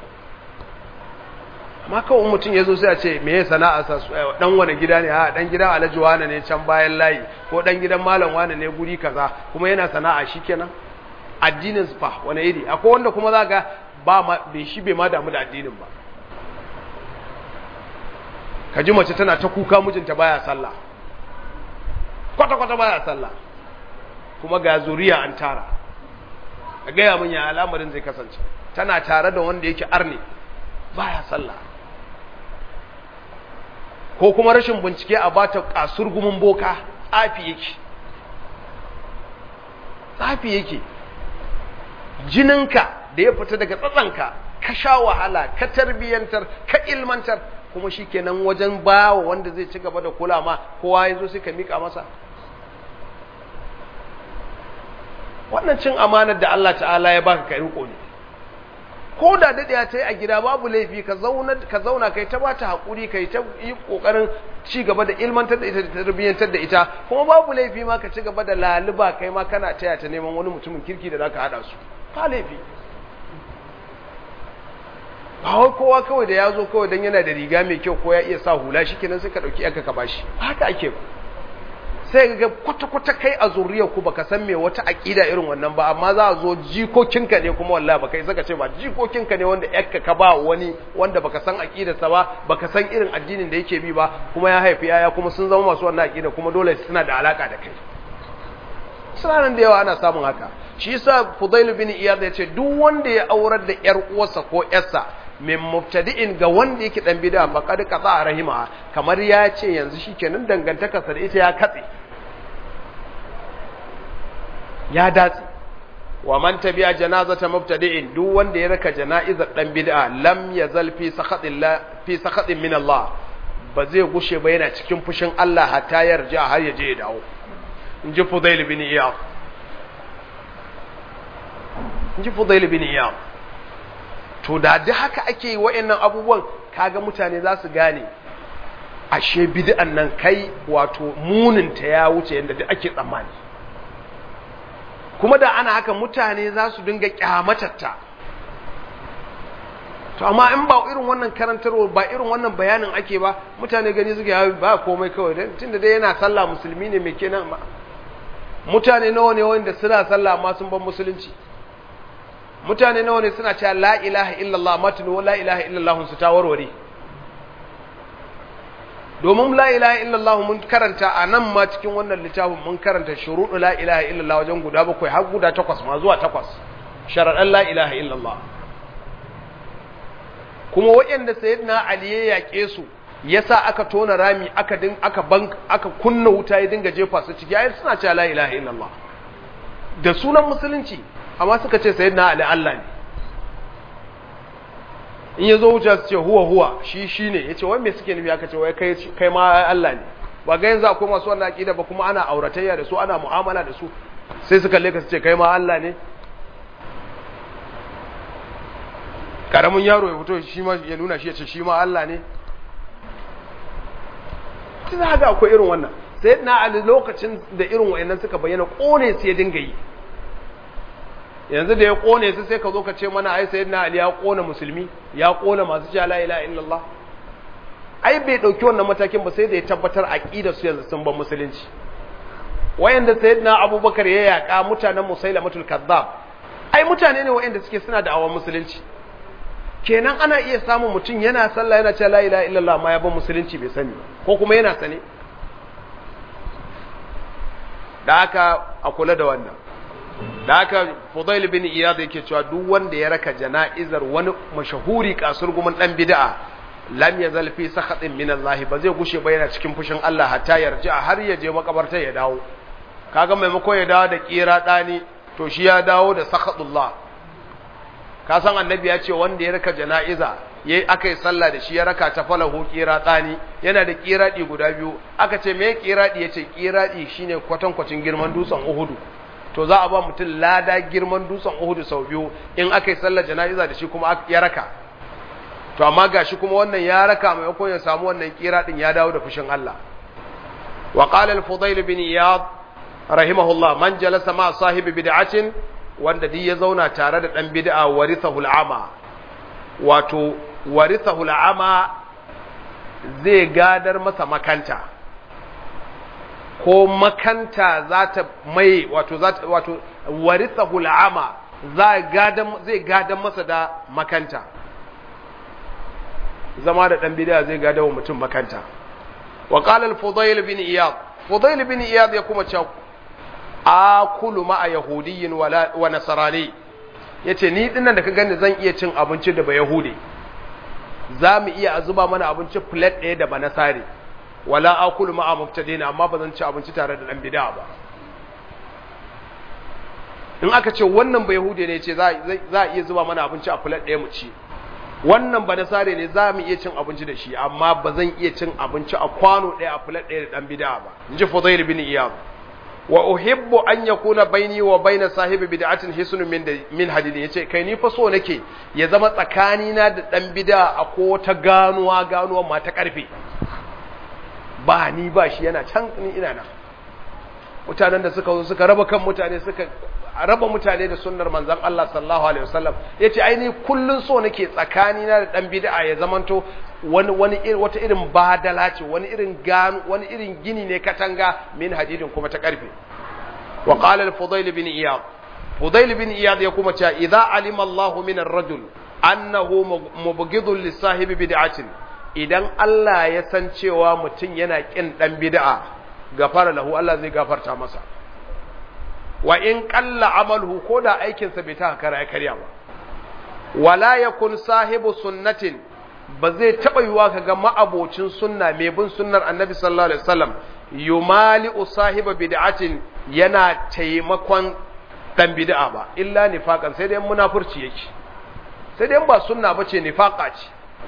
amma kawai mutum ya zo sai a ce me ya sana'a sa dan wani gida ne a dan gidan alhaji wane ne can bayan layi ko dan gidan malam wane ne guri kaza kuma yana sana'a shikenan addinin fa wani iri akwai wanda kuma zaka ba ma bai shi bai ma damu da addinin ba kaji mace tana ta kuka mijinta baya sallah kwata kwata baya sallah kuma ga zuriya an tara ka gaya min ya al'amarin zai kasance tana tare da wanda yake arne baya sallah ko kuma rashin bincike a bata kasur gumin boka tsafi yake tsafi yake jininka da ya fita daga tsatsanka ka sha wahala ka tarbiyyantar ka ilmantar kuma shi kenan wajen bawa wanda zai ci gaba da kula ma kowa ya zo sai ka mika masa wannan cin amanar da Allah ta'ala ya baka ka riko ne ko da daɗe ta yi a gida babu laifi ka zauna ka zauna kai ta bata hakuri kai ta yi kokarin ci gaba da ilmantar da ita da tarbiyyantar da ita kuma babu laifi ma ka ci gaba da laluba kai ma kana taya ta neman wani mutumin kirki da zaka hada su ba laifi ba wai kowa kawai da ya zo kawai don yana da riga mai kyau ko ya iya sa hula shi kenan sai ka ɗauki yanka ka bashi haka ake ba sai ga kwata-kwata kai a zuriyar ku baka san me wata aƙida irin wannan ba amma za a zo jikokinka ne kuma wallahi baka yi saka ce ba jikokinka ne wanda yakka ka ba wani wanda baka san aƙidarsa ba baka san irin addinin da yake bi ba kuma ya haifi yaya kuma sun zama masu wannan aƙida kuma dole suna da alaka da kai suna nan da yawa ana samun haka shi yasa Fudail bin Iyad ya ce duk wanda ya aurar da yar uwarsa ko yarsa min mubtadi'in ga wanda yake dan bid'a faqad qata rahima kamar ya ce yanzu shikenan dangantakarsa da ita ya katse ya datse wa man tabi'a janazata mubtadi'in duk wanda ya raka jana'izar dan bid'a lam yazal fi sakhatillah fi sakhatin min Allah ba zai gushe ba yana cikin fushin Allah hatta yarja har ya je ya dawo inji Fudail bin Iyad inji Fudail bin Iyad to da duk haka ake yi wa'annan abubuwan kaga mutane za su gane ashe bid'an nan kai wato muninta ya wuce yadda duk ake tsammani kuma da ana haka mutane za su dinga kyamatatta to amma in ba irin wannan karantarwa ba irin wannan bayanin ake ba mutane gani suke ba komai kawai dan tunda dai yana sallah musulmi ne mai kenan ba mutane nawa ne wanda suna sallah amma sun ban musulunci mutane nawa ne suna cewa la ilaha illallah matinu la ilaha illallah su ta warware domin la ilaha illallah mun karanta a nan ma cikin wannan littafin mun karanta shuruɗu la ilaha illallah wajen guda bakwai har guda takwas ma zuwa takwas sharaɗan la ilaha illallah kuma waɗanda sayyidina ali ya yaƙe su yasa aka tona rami aka din aka bank aka kunna wuta ya dinga jefa su ciki ayi suna cewa la ilaha illallah da sunan musulunci amma suka ce sayyidina ali Allah ne in ya zo wuce su ce huwa huwa shi shi ne ya ce wai me suke nufi aka ce wai kai ma Allah ne ba ga yanzu akwai masu wannan aƙida ba kuma ana auratayya da su ana mu'amala da su sai su kalle ka su ce kai ma Allah ne karamin yaro ya fito shi ma ya nuna shi ya ce shi ma Allah ne tun haka akwai irin wannan sai na a lokacin da irin wa'annan suka bayyana kone su ya dinga yi yanzu da ya kone su sai ka zo ka ce mana ai sayyidina ali ya kona musulmi ya kona masu cewa la ilaha illallah ai bai dauki wannan matakin ba sai da ya tabbatar aqidar su yanzu sun ban musulunci wayanda sayyidina abubakar ya yaka mutanen musailamatul kazzab ai mutane ne wayanda suke suna da awan musulunci kenan ana iya samun mutum yana sallah yana cewa la ilaha illallah ma ya ban musulunci bai sani ko kuma yana sane da haka a kula da wannan da haka Fudail bin Iyad yake cewa duk wanda ya raka jana'izar wani mashahuri kasurgumin dan bid'a lam yazal fi sakhatin min Allah ba zai gushe ba yana cikin fushin Allah hatta yarja har ya je makabarta ya dawo kaga maimako ya dawo da kira dani to shi ya dawo da sakhatullah ka san annabi ya ce wanda ya raka jana'iza yayi akai sallah da shi ya raka ta falahu kira dani yana da kiradi guda biyu aka ce me kiradi yace kiradi shine kwatankwacin girman dutsen Uhudu to za a ba mutum lada girman dutsen Uhudu sau biyu in aka yi sallar jana'iza da shi kuma ya raka to amma gashi kuma wannan ya raka maimakon ya samu wannan kira din ya dawo da fushin Allah wa qala al-fudayl bin iyad rahimahullah man jalasa ma sahibi bid'atin wanda duk ya zauna tare da dan bid'a warithahu al-ama wato warithahu al-ama zai gadar masa makanta ko makanta za ta mai wato wato warithahu al'ama zai gadan masa da makanta zama da dan bid'a zai gada wa mutum makanta wa qala al-fudayl bin iyad fudayl bin iyad ya kuma cewa akulu ma'a yahudiyyin wa nasrani yace ni dinnan da ka gani zan iya cin abinci da ba yahudi za mu iya azuba mana abinci plate ɗaya da ba nasari wala akulu ma'a mubtadina amma ba zan ci abinci tare da dan bid'a ba in aka ce wannan ba yahude ne ce za a iya zuba mana abinci a fulat ɗaya mu ci wannan ba nasare ne za mu iya cin abinci da shi amma ba zan iya cin abinci a kwano ɗaya a fulat ɗaya da ɗan bid'a ba in ji Fudayl bin Iyad wa uhibbu an yakuna baini wa baina sahibi bid'atin hisnun min min hadid yace kai ni fa so nake ya zama tsakani na da dan bid'a a ko ta ganuwa ganuwa ma ta karfe ba ni ba shi yana can ni ina nan mutanen da suka zo suka raba kan mutane suka raba mutane da sunnar manzon Allah sallallahu alaihi wasallam yace ai ni kullun so nake tsakani na da dan bid'a ya zamanto wani wani wata irin badala ce wani irin gano wani irin gini ne katanga min hadidin kuma ta karfe wa qala al-fudayl bin iyad fudayl bin iyad ya kuma cewa idza alima Allahu min ar-rajul annahu mubghidun li sahibi bid'atin idan Allah ya san cewa mutum yana kin dan bid'a gafara lahu Allah zai gafarta masa wa in qalla amaluhu ko da aikinsa bai ta kara ya karya ba wala yakun sahibu sunnatin ba zai taɓa yiwa ka ga ma'abocin sunna mai bin sunnar annabi sallallahu alaihi wasallam yumali sahiba bid'atin yana taimakon dan bid'a ba illa nifaqan sai dai munafurci yake sai dai ba sunna bace nifaqa ce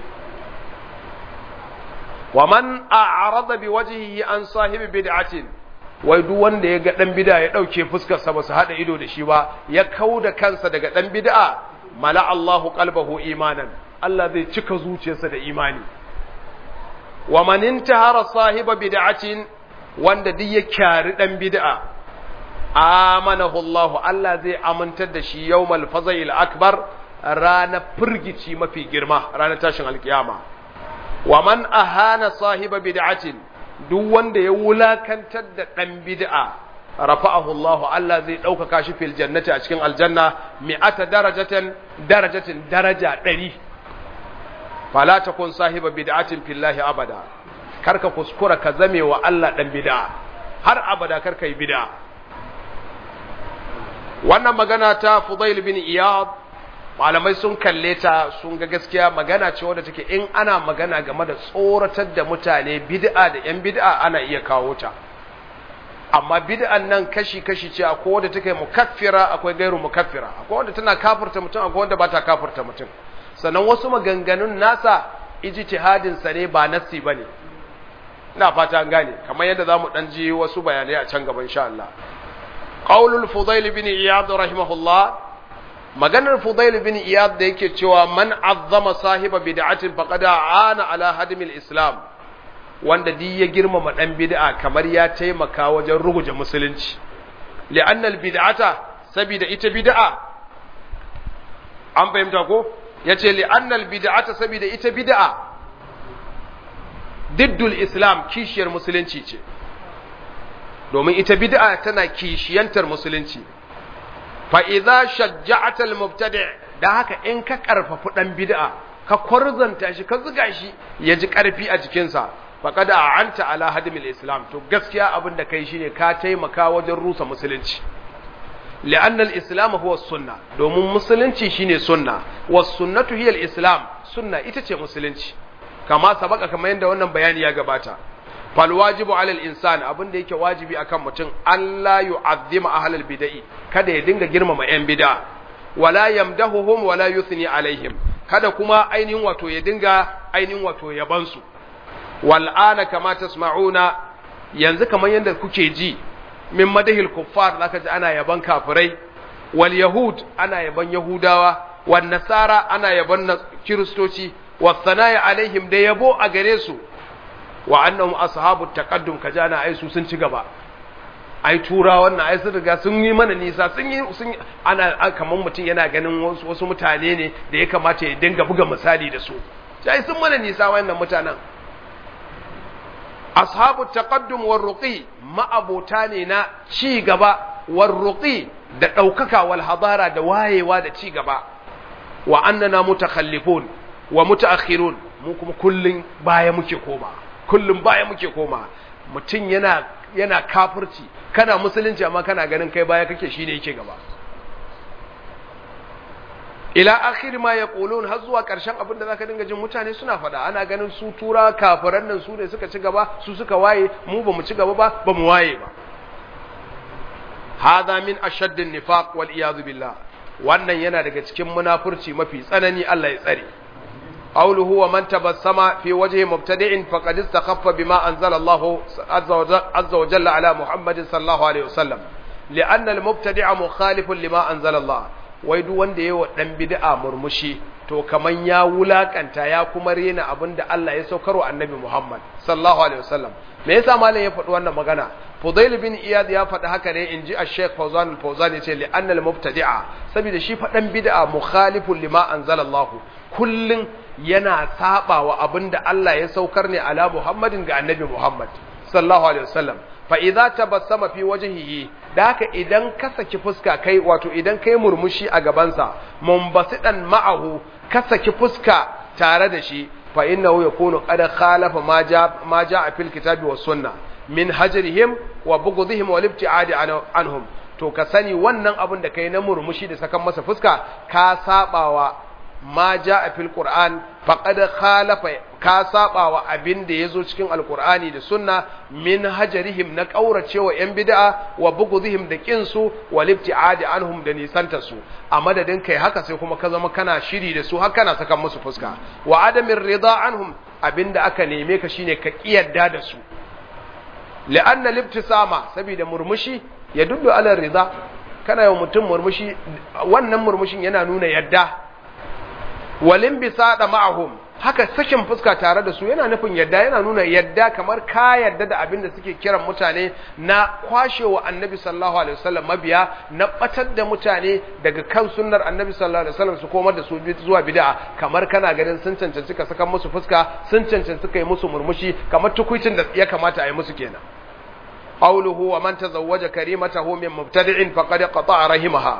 wa man a'rada bi wajhihi an sahibi bid'atin wai duk wanda ya ga dan bid'a ya dauke fuskar sa ba su hada ido da shi ba ya kauda kansa daga dan bid'a mala Allahu qalbahu imanan Allah zai cika zuciyarsa da imani wa man intahara sahiba bid'atin wanda duk ya kyari dan bid'a amanahu Allah Allah zai amintar da shi yawmal fazail akbar rana firgici mafi girma ranar tashin alkiyama wa man ahana sahiba bid'atin duk wanda ya wulakantar da dan bid'a rafa'ahu Allah Allah zai ɗaukaka shi fil jannati a cikin aljanna mi'ata darajatan darajatin daraja ɗari fala takun sahiba bid'atin fillahi abada karka kuskura ka zame wa Allah dan bid'a har abada karka yi bid'a wannan magana ta Fudail bin Iyad malamai sun kalle ta sun ga gaskiya magana ce wadda take in ana magana game da tsoratar da mutane bid'a da yan bid'a ana iya kawo ta amma bid'an nan kashi-kashi ce akwai wadda take mukaffira akwai gairu mukaffira akwai wadda tana kafirta mutum akwai wadda ba ta kafirta mutum sannan wasu maganganun nasa ijtihadin sa ne ba nassi bane ina fata an gane kamar yadda zamu dan ji wasu bayanai a can gaba insha Allah qaulul fudail bin iyad rahimahullah maganar fudail bin iyad da yake cewa man azzama sahiba bid'atin faqad ana ala hadmil islam wanda di ya girmama dan bid'a kamar ya taimaka wajen ruguje musulunci li'anna al bid'ata sabida ita bid'a an fahimta ko yace li'anna al bid'ata sabida ita bid'a diddul islam kishiyar musulunci ce domin ita bid'a tana kishiyantar musulunci fa idza shajja'ata al mubtadi' da haka in ka karfafi dan bid'a ka kwarzanta shi ka zuga shi ya ji karfi a jikinsa faqad a'anta ala hadmil islam to gaskiya abin da kai shine ka taimaka wajen rusa musulunci li'anna al-islam huwa sunna domin musulunci shine sunna was sunnatu hiya al-islam sunna ita ce musulunci kama sabaka kamar yadda wannan bayani ya gabata fal wajibu ala al-insan abin da yake wajibi akan mutum Allah yu'azzima ahlal bid'i kada ya dinga girmama yan bid'a wala yamdahuhum wala yuthni alaihim kada kuma ainihin wato ya dinga ainihin wato yabansu wal'ana kama tasma'una yanzu kamar yadda kuke ji min madahil kuffar zaka ji ana yaban kafirai wal yahud ana yaban yahudawa wan nasara ana yaban kiristoci was sanaya alaihim da yabo a gare su wa annahum ashabut taqaddum kajana ai su sun ci gaba ai tura wannan ai sun riga sun yi mana nisa sun yi sun ana kamar mutum yana ganin wasu, wasu mutane ne da ya kamata ya dinga buga misali da su sai sun mana nisa wannan mutanen ashabu taqaddum war ruqi ma'abota ne na ci gaba war ruqi da daukaka wal hadara da wayewa da ci gaba wa annana mutakhallifun wa mutaakhirun mu kuma kullun baya muke koma kullun baya muke koma mutun yana yana kafirci kana musulunci amma kana ganin kai baya kake shine yake gaba ila akhir ma yaqulun har zuwa karshen abin da zaka dinga jin mutane suna faɗa ana ganin su tura kafiran nan su ne suka ci gaba su suka waye mu bamu ci gaba ba bamu waye ba hadha min ashaddin nifaq wal iyad billah wannan yana daga cikin munafurci mafi tsanani Allah ya tsare قوله ومن تبسم في وجه مبتدع فقد استخف بما أنزل الله عز وجل على محمد صلى الله عليه وسلم لأن المبتدع مخالف لما أنزل الله ويدو wanda yayi dan bid'a murmushi to kaman ya wulakanta ya kuma rena abinda Allah ya saukarwa annabi Muhammad sallallahu alaihi wasallam me yasa malam ya faɗi wannan magana Fudail bin Iyad ya faɗi haka ne inji Sheikh Fawzan al-Fawzan yace li anna al-mubtadi'a saboda shi faɗan bid'a mukhalifun lima anzala Allah kullun yana saba wa abinda Allah ya saukar ne ala Muhammadin ga annabi Muhammad sallallahu alaihi wasallam fa idza tabassama fi wajhihi da haka idan ka saki fuska kai wato idan kai murmushi a gabansa mumbasidan ma'ahu ka saki fuska tare da shi fa innahu yakunu qad khalafa ma ja ma jaa fil kitabi was sunna min hajrihim wa bughdihim wal ibtiadi anhum to ka sani wannan abin da kai na murmushi da sakan masa fuska ka sabawa ma ja a fil Qur'an faqad khalafa ka saba wa abin da yazo cikin alqur'ani da sunna min hajarihim na kauracewa yan bid'a wa bugudhihim da kinsu wa libti'adi anhum da nisanta su a madadin kai haka sai kuma ka zama kana shiri da su har kana saka musu fuska wa adamir rida anhum abinda aka neme ka shine ka kiyarda da su la'anna libtisama saboda murmushi ya dullu ala rida kana yau mutum murmushi wannan murmushin yana nuna yadda walin bisa da ma'ahum haka sakin fuska tare da su yana nufin yadda yana nuna yadda kamar ka yadda da abin da suke kiran mutane na kwashewa annabi sallallahu alaihi wasallam mabiya na batar da mutane daga kan sunnar annabi sallallahu alaihi wasallam su komar da su zuwa bid'a kamar kana ganin sun cancanci ka saka musu fuska sun cancanci ka yi musu murmushi kamar tukuicin da ya kamata a yi musu kenan qawluhu wa man tazawwaja karimatahu min mubtadi'in faqad qata'a rahimaha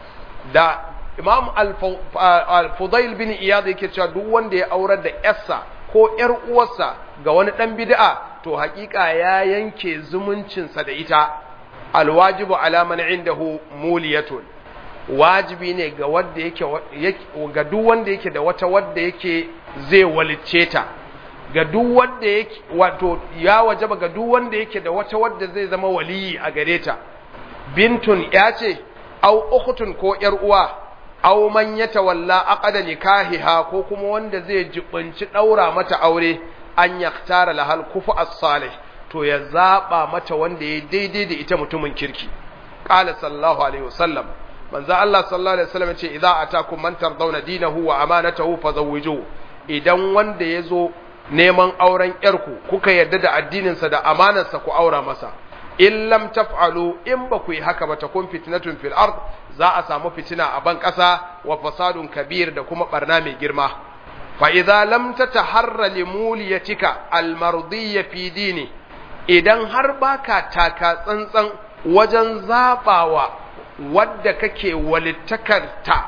da imam al-fudail bin iyad yake cewa duk wanda ya aurar da yarsa ko yar uwarsa ga wani dan bid'a to hakika ya yanke zumuncinsa da ita alwajibu ala man indahu muliyatun wajibi ne ga wanda yake ga duk wanda yake da wata wanda yake zai walicce ta ga duk wanda yake wato ya wajaba ga duk wanda yake da wata wanda zai zama waliyi a gare ta bintun ya ce au ukhtun ko yar uwa aw man yatawalla aqada nikahiha ko kuma wanda zai jibinci daura mata aure an yaktara lahal kufu as-salih to ya zaba mata wanda ya daidai da ita mutumin kirki qala sallallahu alaihi wasallam manzo Allah sallallahu alaihi wasallam ce idza atakum man tardawna dinahu wa amanatahu fazawwiju idan wanda yazo neman auren yarku kuka yarda da addininsa da amanarsa ku aura masa in lam taf'alu in ba ku yi haka ba takun fitnatun fil ard za a samu fitina a ban ƙasa wa fasadun kabir da kuma barna mai girma fa idza lam tataharra limuliyatika almardiyya fi dini idan har baka taka tsantsan wajen zabawa wadda kake walittakarta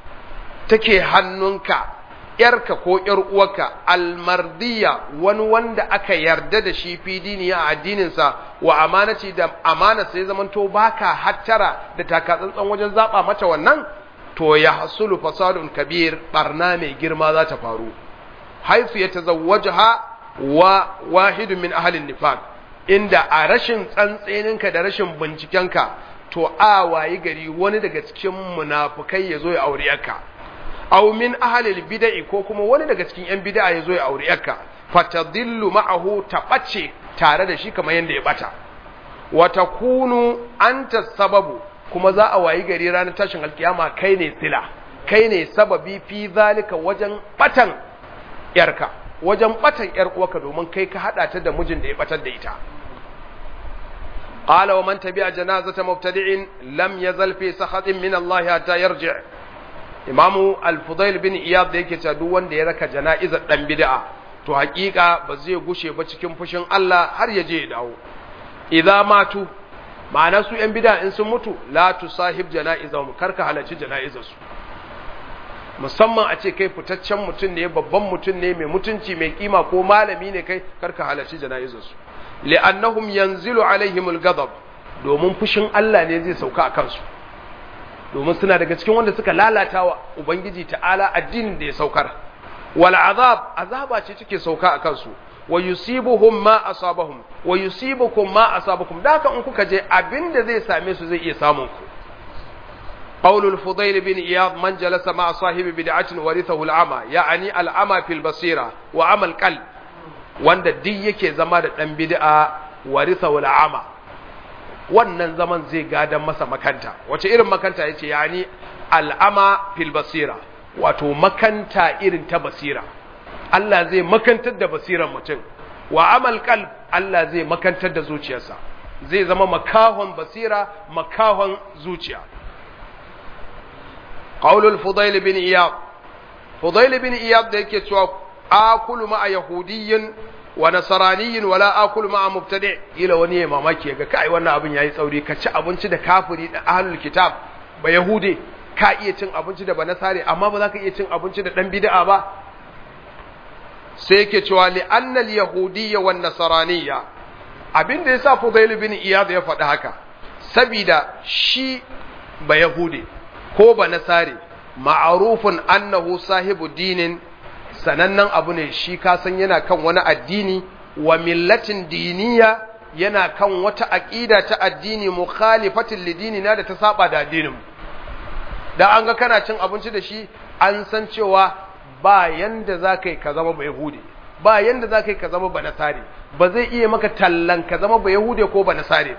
take hannunka ‘yarka ko ‘yar uwarka almardiya wani wanda aka yarda da shi fi dini a addininsa wa amanaci da amana sai zamanto baka hattara da takatsantsan wajen zaba mata wannan to ya hasulu fasadun kabir barna mai girma za ta faru haifu ya tazawwajaha wa wahidun min ahalin nifaq inda a rashin tsantseninka da rashin bincikenka to a wayi gari wani daga cikin munafukai ya zo ya aure yarka aw min ahlil bid'i ko kuma wani daga cikin yan bid'a yazo ya aure yarka fatadillu ma'ahu tabace tare da shi kamar yanda ya bata wa takunu anta sababu kuma za a wayi gari ranar tashin alkiyama kai ne sila kai ne sababi fi zalika wajen batan yarka wajen batan yar uwarka domin kai ka hada ta da mijin da ya batar da ita قال ومن تبع جنازة مبتدع لم يزل في سخط من الله حتى يرجع imamu al-fudail bin iyad da yake cewa duk wanda ya raka jana'izar dan bid'a to hakika ba zai gushe ba cikin fushin Allah har ya je ya dawo idza matu ma'ana su yan bid'a in sun mutu la tusahib jana'izahum karka halarci jana'izar su musamman a ce kai fitaccen mutum ne babban mutum ne mai mutunci mai kima ko malami ne kai karka halarci jana'izar su li'annahum yanzilu alaihimul ghadab domin fushin Allah ne zai sauka a kansu domin suna daga cikin wanda suka lalata wa Ubangiji ta'ala addinin da ya saukar. Wal azab, azaba ce take sauka a kansu, wa yusibuhum ma asabahum wa yusibukum ma asabakum da haka in kuka je abinda zai same su zai iya samun ku قول الفضيل بن إياض من جلس مع صاحب بدعة ورثه العمى يعني العمى في البصيرة وعمى القلب wanda duk yake zama da ɗan bid'a warisa wal ama wannan zaman zai gadan masa makanta wace irin makanta yace yani al'ama fil basira wato makanta irin ta basira Allah zai makantar da basiran mutum wa amal qalb Allah zai makantar da zuciyarsa zai zama makahon basira makahon zuciya qaulul fudail bin iyad fudail bin iyad da yake cewa akulu ma'a yahudiyyin wa nasraniyyin wala akulu ma'a mubtadi ila wani ya mamaki ga kai wannan abin yayi tsauri ka ci abinci da kafiri da ahlul kitab ba yahude ka iya cin abinci da banasare amma ba za ka iya cin abinci da dan bid'a ba sai yake cewa li annal yahudiyya wan nasraniyya abin da yasa fudail bin iyad ya faɗi haka sabida shi ba yahude ko ba nasare ma'arufun annahu sahibu dinin sanannen abu ne shi kasan yana kan wani addini wa millatin diniya yana kan wata aƙida ta addini mukhalifatin lidini na da ta saba da addinin da an ga kana cin abinci da shi an san cewa ba yanda za ka yi ka zama ba yahudi ba yanda za ka yi ka zama ba nasare ba zai iya maka tallan ka zama ba yahude ko ba nasare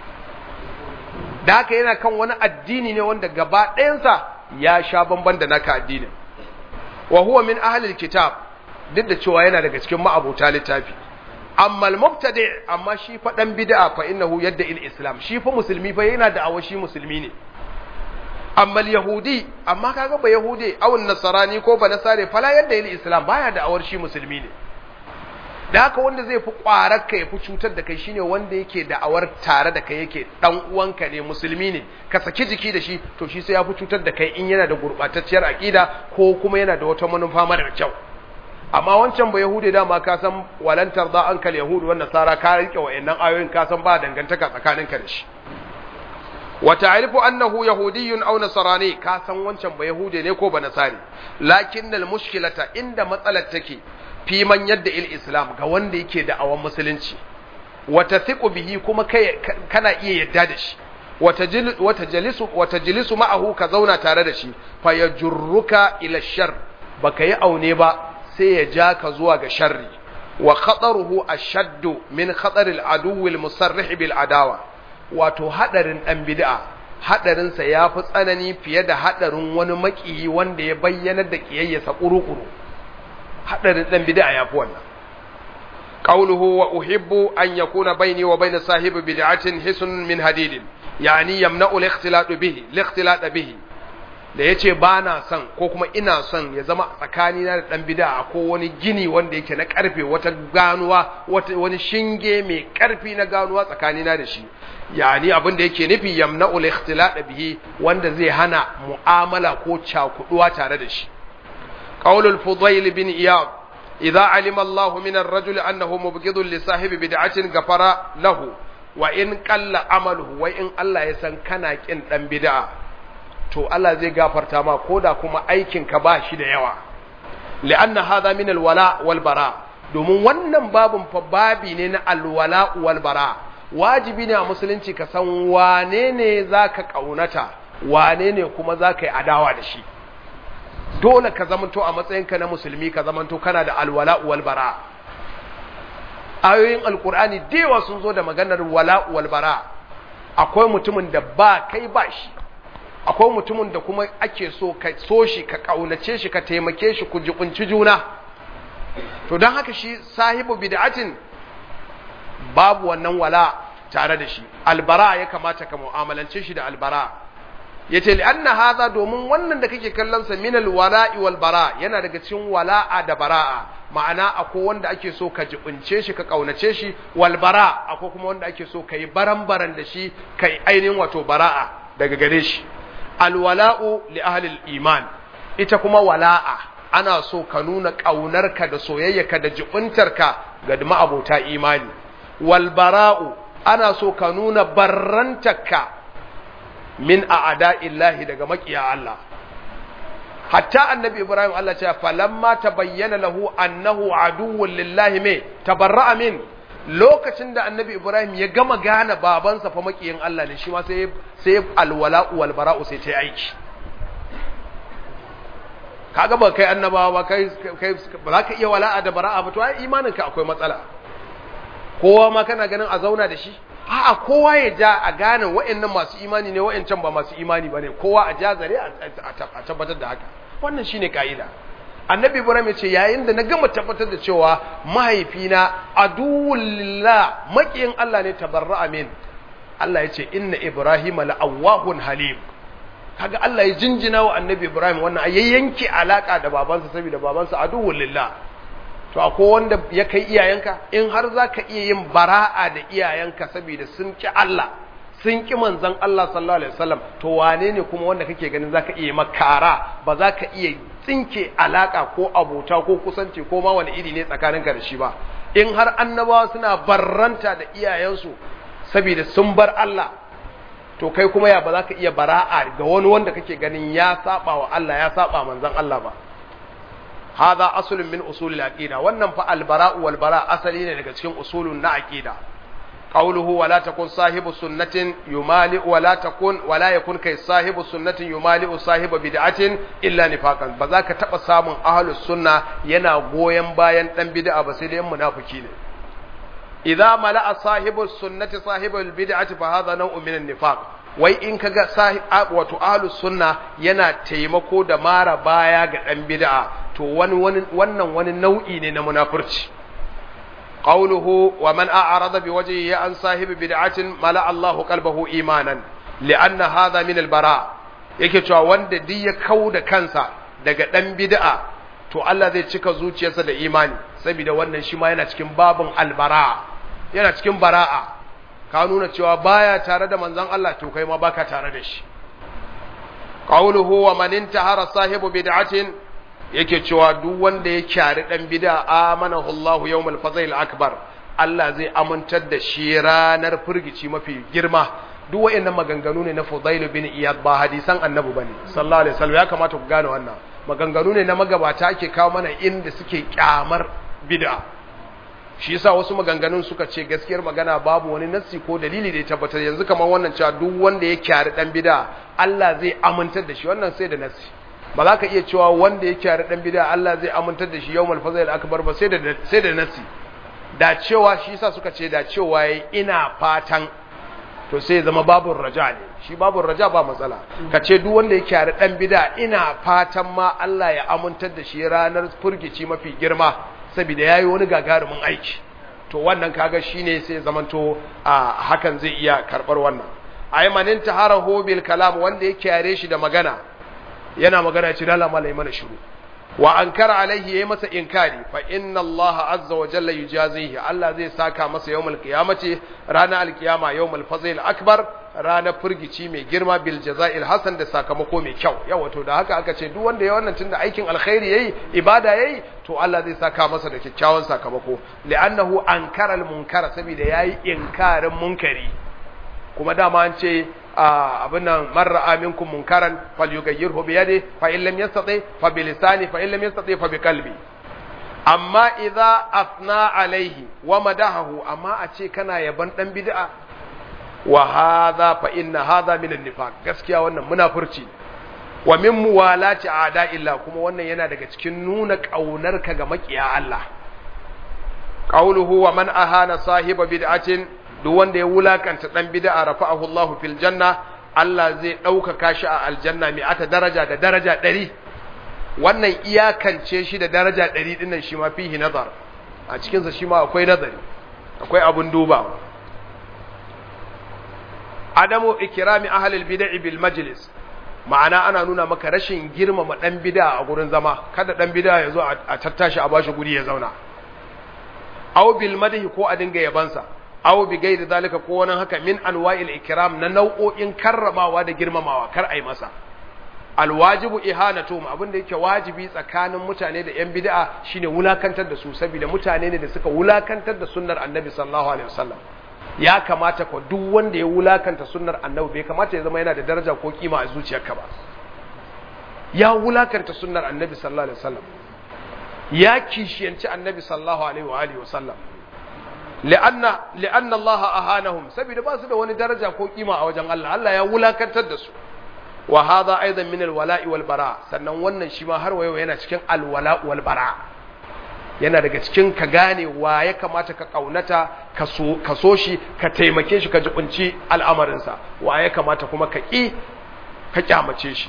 da haka yana kan wani addini ne wanda gaba ɗayansa ya sha bamban da naka addinin wa huwa min ahlil kitab duk da cewa yana daga cikin ma'abota littafi amma al-mubtadi amma shi fa dan bid'a fa innahu yadda il islam shi fa musulmi fa yana da awashi musulmi ne amma al-yahudi amma kaga ba yahudi aw nasarani ko ba nasare fala yadda il islam baya da awar shi musulmi ne da haka wanda zai fi ƙwarar ka ya fi cutar da kai shine wanda yake da'awar tare da kai yake dan uwanka ne musulmi ne ka saki jiki da shi to shi sai ya fi cutar da kai in yana da gurɓatacciyar aƙida ko kuma yana da wata manufa mara kyau amma wancan ba yahudi dama ka san walantar da an kal yahudu wannan sara ka rike wa'annan ayoyin ka san ba dangantaka tsakaninka da shi wa ta'rifu annahu yahudiyyun aw nasrani ka san wancan ba yahude ne ko ba nasari lakinnal mushkilata inda matsalar take fi man yadda il islam ga wanda yake da awan musulunci wata thiqu bihi kuma kai kana iya yadda da shi wata jalisu wata jalisu ma'ahu ka zauna tare da shi fa yajurruka ila shar baka yi aune ba sai ya ja ka zuwa ga sharri wa khataruhu ashaddu min khatar al adu al musarrih bil adawa wato hadarin dan bid'a hadarin sa yafi tsanani fiye da hadarin wani makiyi wanda ya bayyana da kiyayyasa kuru-kuru hadarin dan bid'a yafi wannan qawluhu wa uhibbu an yakuna bayni wa bayna sahibi bid'atin hisun min hadidin yani yamna'u al-ikhtilat bihi al-ikhtilat bihi da yace ba na son ko kuma ina son ya zama tsakani na da dan bid'a ko wani gini wanda yake na karfe wata ganuwa wata wani shinge mai karfi na ganuwa tsakani na da shi yani abin da yake nufi yamna'u al-ikhtilat bihi wanda zai hana mu'amala ko cakuduwa tare da shi قول الفضيل بن إياب إذا علم الله من الرجل أنه مبغض لصاحب بدعة غفر له وإن قل عمله وإن الله يسن كان كن دان بدعة to Allah zai gafarta ma koda kuma aikin ka ba shi da yawa li'anna hadha min alwala wal bara domin wannan babun fa babi ne na alwala wal bara wajibi ne a musulunci ka san wane ne zaka kaunata wane ne kuma zaka yi adawa da shi dole ka zamanto a matsayinka na musulmi ka zamanto kana da alwala wal bara ayoyin alkur'ani dewa sun zo da maganar wala wal bara akwai mutumin da ba kai ba shi akwai mutumin da kuma ake so ka so shi ka kaunace shi ka taimake shi ku jikunci juna to don haka shi sahibu bid'atin babu wannan wala tare da shi albara ya kamata ka mu'amalance shi da albara yace li anna hadha domin wannan da kake kallon sa min alwala'i wal bara yana daga cikin wala'a da bara'a ma'ana akwai wanda ake so ka jibince shi ka kaunace shi wal bara akwai kuma wanda ake so kai baran-baran da shi kai ainihin wato bara'a daga gare shi alwala'u li ahli iman ita kuma wala'a ana so ka nuna kaunarka da soyayyarka da jibintarka ga ma'abota imani wal bara'u ana so ka nuna barrantarka min a'ada illahi daga makiya Allah hatta annabi ibrahim Allah ce falamma tabayyana lahu annahu aduwwun lillahi me tabarra'a min lokacin da annabi ibrahim ya gama gane babansa fa makiyin Allah ne shi ma sai sai alwala wal bara'u sai ta aiki kaga ba kai annabawa ba kai kai ba za ka iya wala'a da bara'a ba to ai imanin ka akwai matsala kowa ma kana ganin a zauna da shi a'a kowa ya ja a gane wa'annan masu imani ne wa'ancan ba masu imani bane kowa a ja zare a tabbatar da haka wannan shine kaida annabi ibrahim ya ce yayin da na gama tabbatar da cewa mahaifina aduwullah makiyin Allah ne tabarra'a min Allah ya ce inna ibrahima la'awwahun halim kaga Allah ya jinjina wa annabi ibrahim wannan a yayyanke alaka da babansa saboda babansa aduwulillah to akwai wanda ya kai iyayenka in har za ka iya yin bara'a da iyayenka saboda sun ki Allah sun ki manzon Allah sallallahu alaihi wasallam to wane ne kuma wanda kake ganin zaka iya makara ba za ka iya tsinke alaka ko abota ko kusanci ko ma wani iri ne tsakaninka da shi ba in har annabawa suna barranta da iyayensu saboda sun bar Allah to kai kuma ya ba za ka iya bara'a ga wani wanda kake ganin ya saba wa Allah ya saba manzon Allah ba هذا أصل من أصول العقيدة wannan fa albara'u wal bara asali ne daga cikin usulun na aqida qawluhu wala takun sahibu sunnatin yumali wala takun wala yakun kai sahibu sunnatin yumali sahibu bid'atin illa nifaqan ba za ka taba samun ahlus sunna yana goyen bayan dan bid'a ba sai dai munafiki ne idza mala'a sahibu sunnati sahibu bid'ati fa hadha naw'un min an-nifaq wai in kaga sahib wato ahlus sunna yana taimako da mara baya ga dan bid'a to wani wannan wani nau'i ne na munafurci qawluhu wa man a'rada bi wajhihi an sahibi bid'atin mala Allahu qalbahu imanan li'anna hadha min al-bara yake cewa wanda duk ya kauda kansa daga dan bid'a to Allah zai cika zuciyarsa da imani saboda wannan shi ma yana cikin babun albara yana cikin bara'a ka nuna cewa baya tare da manzon Allah to kai ma baka tare da shi qawluhu wa man intahara sahibu bid'atin yake cewa duk wanda ya kyari dan bid'a amanahu Allah yawmal fazil akbar Allah zai amintar da shi ranar furgici mafi girma duk wayannan maganganu ne na Fudail bin Iyad ba hadisan Annabi bane sallallahu alaihi wasallam ya kamata ku gane wannan maganganu ne na magabata ake kawo mana inda suke kyamar bid'a shi yasa wasu maganganun suka ce gaskiyar magana babu wani nassi ko dalili da ya tabbatar yanzu kamar wannan cewa duk wanda ya kyari dan bid'a Allah zai amintar da shi wannan sai da nassi ba za ka iya cewa wanda ya kyari dan bid'a Allah zai amintar da shi yawmal fazil akbar ba sai da sai da nassi da cewa shi yasa suka ce da cewa yayi ina fatan to sai zama babun raja ne shi babun raja ba matsala ka ce duk wanda ya kyari dan bid'a ina fatan ma Allah ya amintar da shi ranar furgici mafi girma saboda yayi wani gagarumin aiki to wannan kaga shine sai zamanto a hakan zai iya karbar wannan aymanin taharahu bil kalam wanda ya kyare shi da magana yana magana ce dala malai mana shiru wa ankara alaihi yayi masa inkari fa inna allaha azza wa jalla yujazihi Allah zai saka masa yawmul qiyamati ranar alqiyama yawmul fazil akbar ranar furgici mai girma bil jaza'il hasan da sakamako mai kyau yawa to da haka aka ce duk wanda ya wannan tunda aikin alkhairi yayi ibada yayi to Allah zai saka masa da kyakkyawan sakamako li'annahu ankara al munkara saboda yayi inkarin munkari kuma dama an ce abin nan marra aminkum munkaran falyughayyirhu bi yadi fa in lam yastati fa bi lisani fa in lam yastati fa bi qalbi amma idza afna alaihi wa madahahu amma a ce kana yaban dan bid'a wa hadha fa inna hadha min an-nifaq gaskiya wannan munafurci wa min muwalati a'da illa kuma wannan yana daga cikin nuna kaunarka ga makiya Allah qawluhu wa man ahana sahiba bid'atin duk wanda ya wulakanta dan bid'a rafa'ahu Allahu fil janna Allah zai ɗaukaka shi a aljanna mai ata daraja da daraja ɗari wannan iyakance shi da daraja ɗari ɗinnan shi ma fihi nazar a cikinsa shi ma akwai nazari akwai abun dubawa adamu ikirami ahlul bid'i bil majlis ma'ana ana nuna maka rashin girmama dan bid'a a gurin zama kada dan bid'a ya zo a tattashi a bashi guri ya zauna aw bil madhi ko a dinga yabansa aw bi gairi zalika ko wani haka min anwa'il ikram na nau'o'in karramawa da girmamawa kar ai masa alwajibu ihanatu abin da yake wajibi tsakanin mutane da yan bid'a shine wulakantar da su saboda mutane ne da suka wulakantar da sunnar annabi sallallahu alaihi wasallam ya kamata ko duk wanda ya wulakanta sunnar annabi bai kamata ya zama yana da daraja ko kima a zuciyarka ba ya wulakanta sunnar annabi sallallahu alaihi wasallam ya kishiyanci annabi sallallahu alaihi wa alihi wasallam li'anna li'anna Allah ahanahum saboda ba su da wani daraja ko kima a wajen Allah Allah ya wulakantar da su wa hadha aidan min alwala'i wal bara sannan wannan shi ma har wayo yana cikin alwala wal bara yana daga cikin ka gane wa ya kamata ka kaunata ka so ka so shi ka taimake shi ka jibunci al'amarinsa wa ya kamata kuma ka ki ka kyamace shi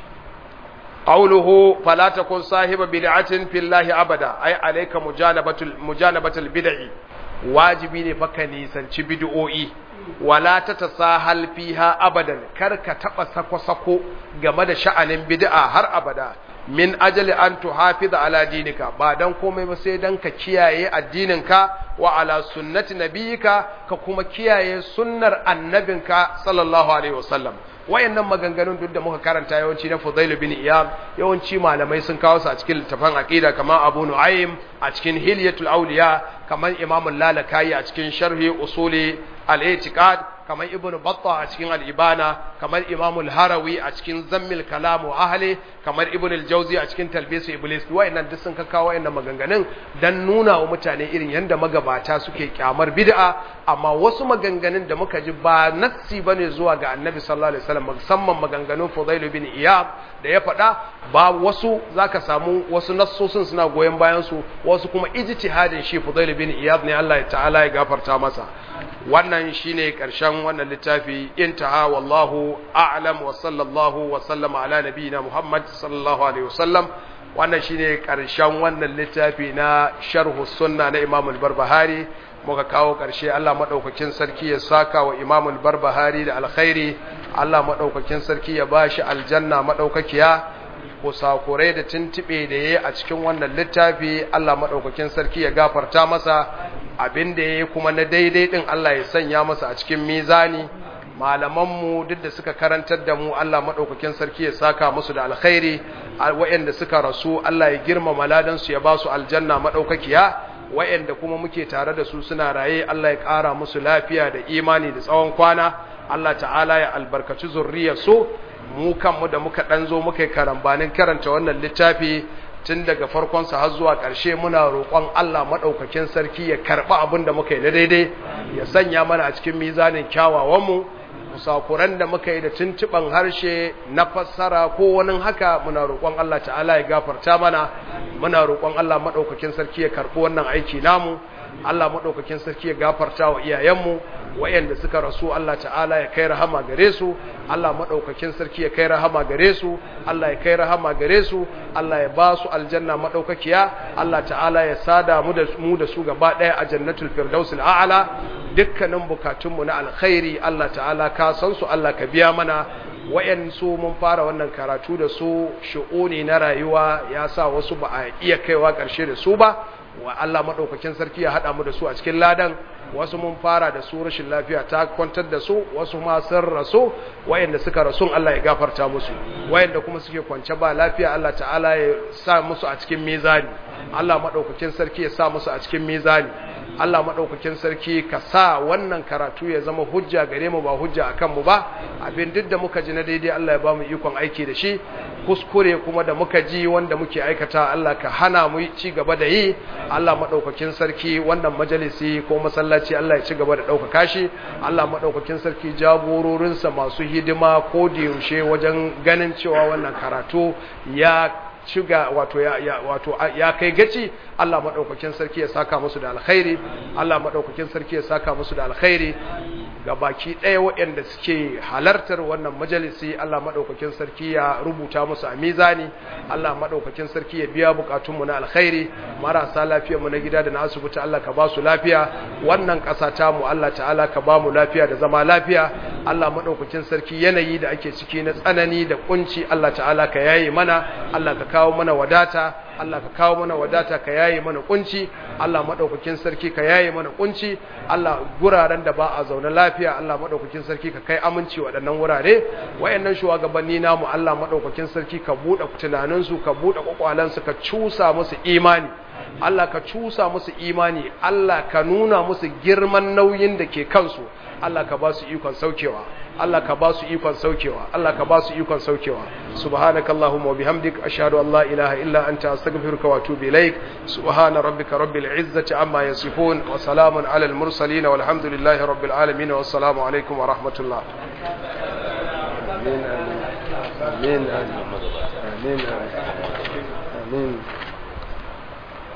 qawluhu fala takun sahiba bid'atin fillahi abada ay alayka mujanabatul mujanabatul bid'i wajibi ne fa ka nisanci bid'o'i wala ta tasahal fiha abadan kar ka taba sako-sako game da sha'anin bid'a har abada min ajali an tuhafiza ala dinika ba dan komai ba sai dan ka kiyaye addininka wa ala sunnati nabiyika ka kuma kiyaye sunnar annabinka sallallahu alaihi wasallam wayannan maganganun duk da muka karanta yawanci na Fudail bin Iyad yawanci malamai sun kawo su a cikin littafin aqida kamar Abu Nu'aym a cikin Hilyatul Awliya kamar Imam Lalakai a cikin Sharhi Usuli al-I'tiqad kamar Ibn Battah a cikin al-Ibana kamar Imam al-Harawi a cikin Zammil Kalam wa Ahli kamar Ibn al-Jawzi a cikin Talbis Iblis wayannan duk sun kawo wayannan maganganun dan nuna wa mutane irin yanda magabata suke kyamar bid'a amma wasu maganganun da muka ji ba nassi bane zuwa ga Annabi sallallahu alaihi wasallam musamman maganganun Fudail bin Iyad da ya faɗa ba wasu zaka samu wasu nassosin suna goyen bayan su wasu kuma ijtihadin shi Fudail bin Iyad ne Allah ta'ala ya gafarta masa wannan shine karshen wannan littafi intaha wallahu a'lam wa sallallahu wa sallama ala nabiyyina Muhammad sallallahu alaihi wasallam wannan shine karshen wannan littafi na sharhu sunna na Imam al-Barbahari muka kawo karshe Allah madaukakin sarki ya saka wa Imam al-Barbahari da alkhairi Allah madaukakin sarki ya bashi aljanna madaukakiya kusakurai da tuntube da yayi a cikin wannan littafi Allah madaukakin sarki ya gafarta masa abin da yayi kuma na daidai din Allah ya sanya masa a cikin mizani malamanmu duk da suka karantar da mu Allah madaukakin sarki ya saka musu da alkhairi waɗanda suka rasu Allah ya girmama ladan su ya ba su aljanna madaukakiya waɗanda kuma muke tare da su suna raye Allah ya ƙara musu lafiya da imani da tsawon kwana Allah ta'ala ya albarkaci zurriyar su mu kanmu da muka dan zo muka yi karambanin karanta wannan littafi tun daga farkonsa har zuwa ƙarshe muna roƙon Allah maɗaukakin sarki ya karɓi abin da muka yi na daidai ya sanya mana a cikin mizanin kyawawanmu musakuran da muka yi da tuntuɓan harshe na fassara ko wani haka muna roƙon Allah ta'ala ya gafarta mana muna roƙon Allah maɗaukakin sarki ya karɓi wannan aiki namu Allah maɗaukakin sarki ya gafarta wa iyayenmu wayanda suka rasu Allah ta'ala ya kai rahama gare su Allah maɗaukakin sarki ya kai rahama gare su Allah ya kai rahama gare su Allah ya ba su aljanna maɗaukakiya Allah ta'ala ya sada mu da mu da su gaba ɗaya a jannatul firdausil a'la dukkanin bukatunmu na alkhairi Allah ta'ala ka san su Allah ka biya mana wayansu mun fara wannan karatu da su shu'uni na rayuwa ya sa wasu ba a iya kaiwa ƙarshe da su ba wa Allah maɗaukakin sarki ya haɗa mu da su a cikin ladan wasu mun fara da su rashin lafiya ta kwantar da su wasu ma sun rasu wayanda suka rasu Allah ya gafarta musu wayanda kuma suke kwance ba lafiya Allah ta'ala ya sa musu a cikin mizani Allah maɗaukakin sarki ya sa musu a cikin mizani Allah maɗaukakin sarki ka sa wannan karatu ya zama hujja gare mu ba hujja akan mu ba abin duk da muka ji na daidai Allah ya ba mu ikon aiki da shi kuskure kuma da muka ji wanda muke aikata Allah ka hana mu ci gaba da yi Allah maɗaukakin sarki wannan majalisi ko masallaci Allah ya ci gaba da ɗaukaka shi Allah maɗaukakin sarki jagororinsa masu hidima ko da yaushe wajen ganin cewa wannan karatu ya shiga wato ya, ya wato ya kai gaci Allah madaukakin sarki ya saka musu da alkhairi Allah madaukakin sarki ya saka musu da alkhairi ga baki ɗaya waɗanda suke halartar wannan majalisi Allah madaukakin sarki ya rubuta musu a mizani Allah madaukakin sarki ya biya bukatunmu na alkhairi marasa lafiyar mu na gida da na asibiti Allah ka ba su lafiya wannan ƙasa ta mu Allah ta'ala ka ba mu lafiya da zama lafiya Allah madaukakin sarki yanayi da ake ciki na tsanani da kunci Allah ta'ala ka yaye mana Allah ka kawo mana wadata Allah ka kawo mana wadata ka yaye mana kunci Allah madaukakin sarki ka yaye mana kunci Allah guraren da ba a zaune lafiya Allah madaukakin sarki ka kai aminci waɗannan wurare wayannan shugabanni namu Allah madaukakin sarki ka buɗe tunanin su ka buɗe kwakwalan su ka cusa musu imani Allah ka cusa musu imani Allah ka nuna musu girman nauyin da ke kansu Allah ka ba su ikon saukewa Allah ka ba su ikon saukewa Allah ka ba su ikon saukewa subhanakallahumma wa bihamdik ashhadu an la ilaha illa anta astaghfiruka wa atubu ilaik subhana rabbika rabbil izzati amma yasifun wa salamun alal mursalin walhamdulillahi rabbil alamin wa assalamu alaikum wa rahmatullah amin amin amin amin amin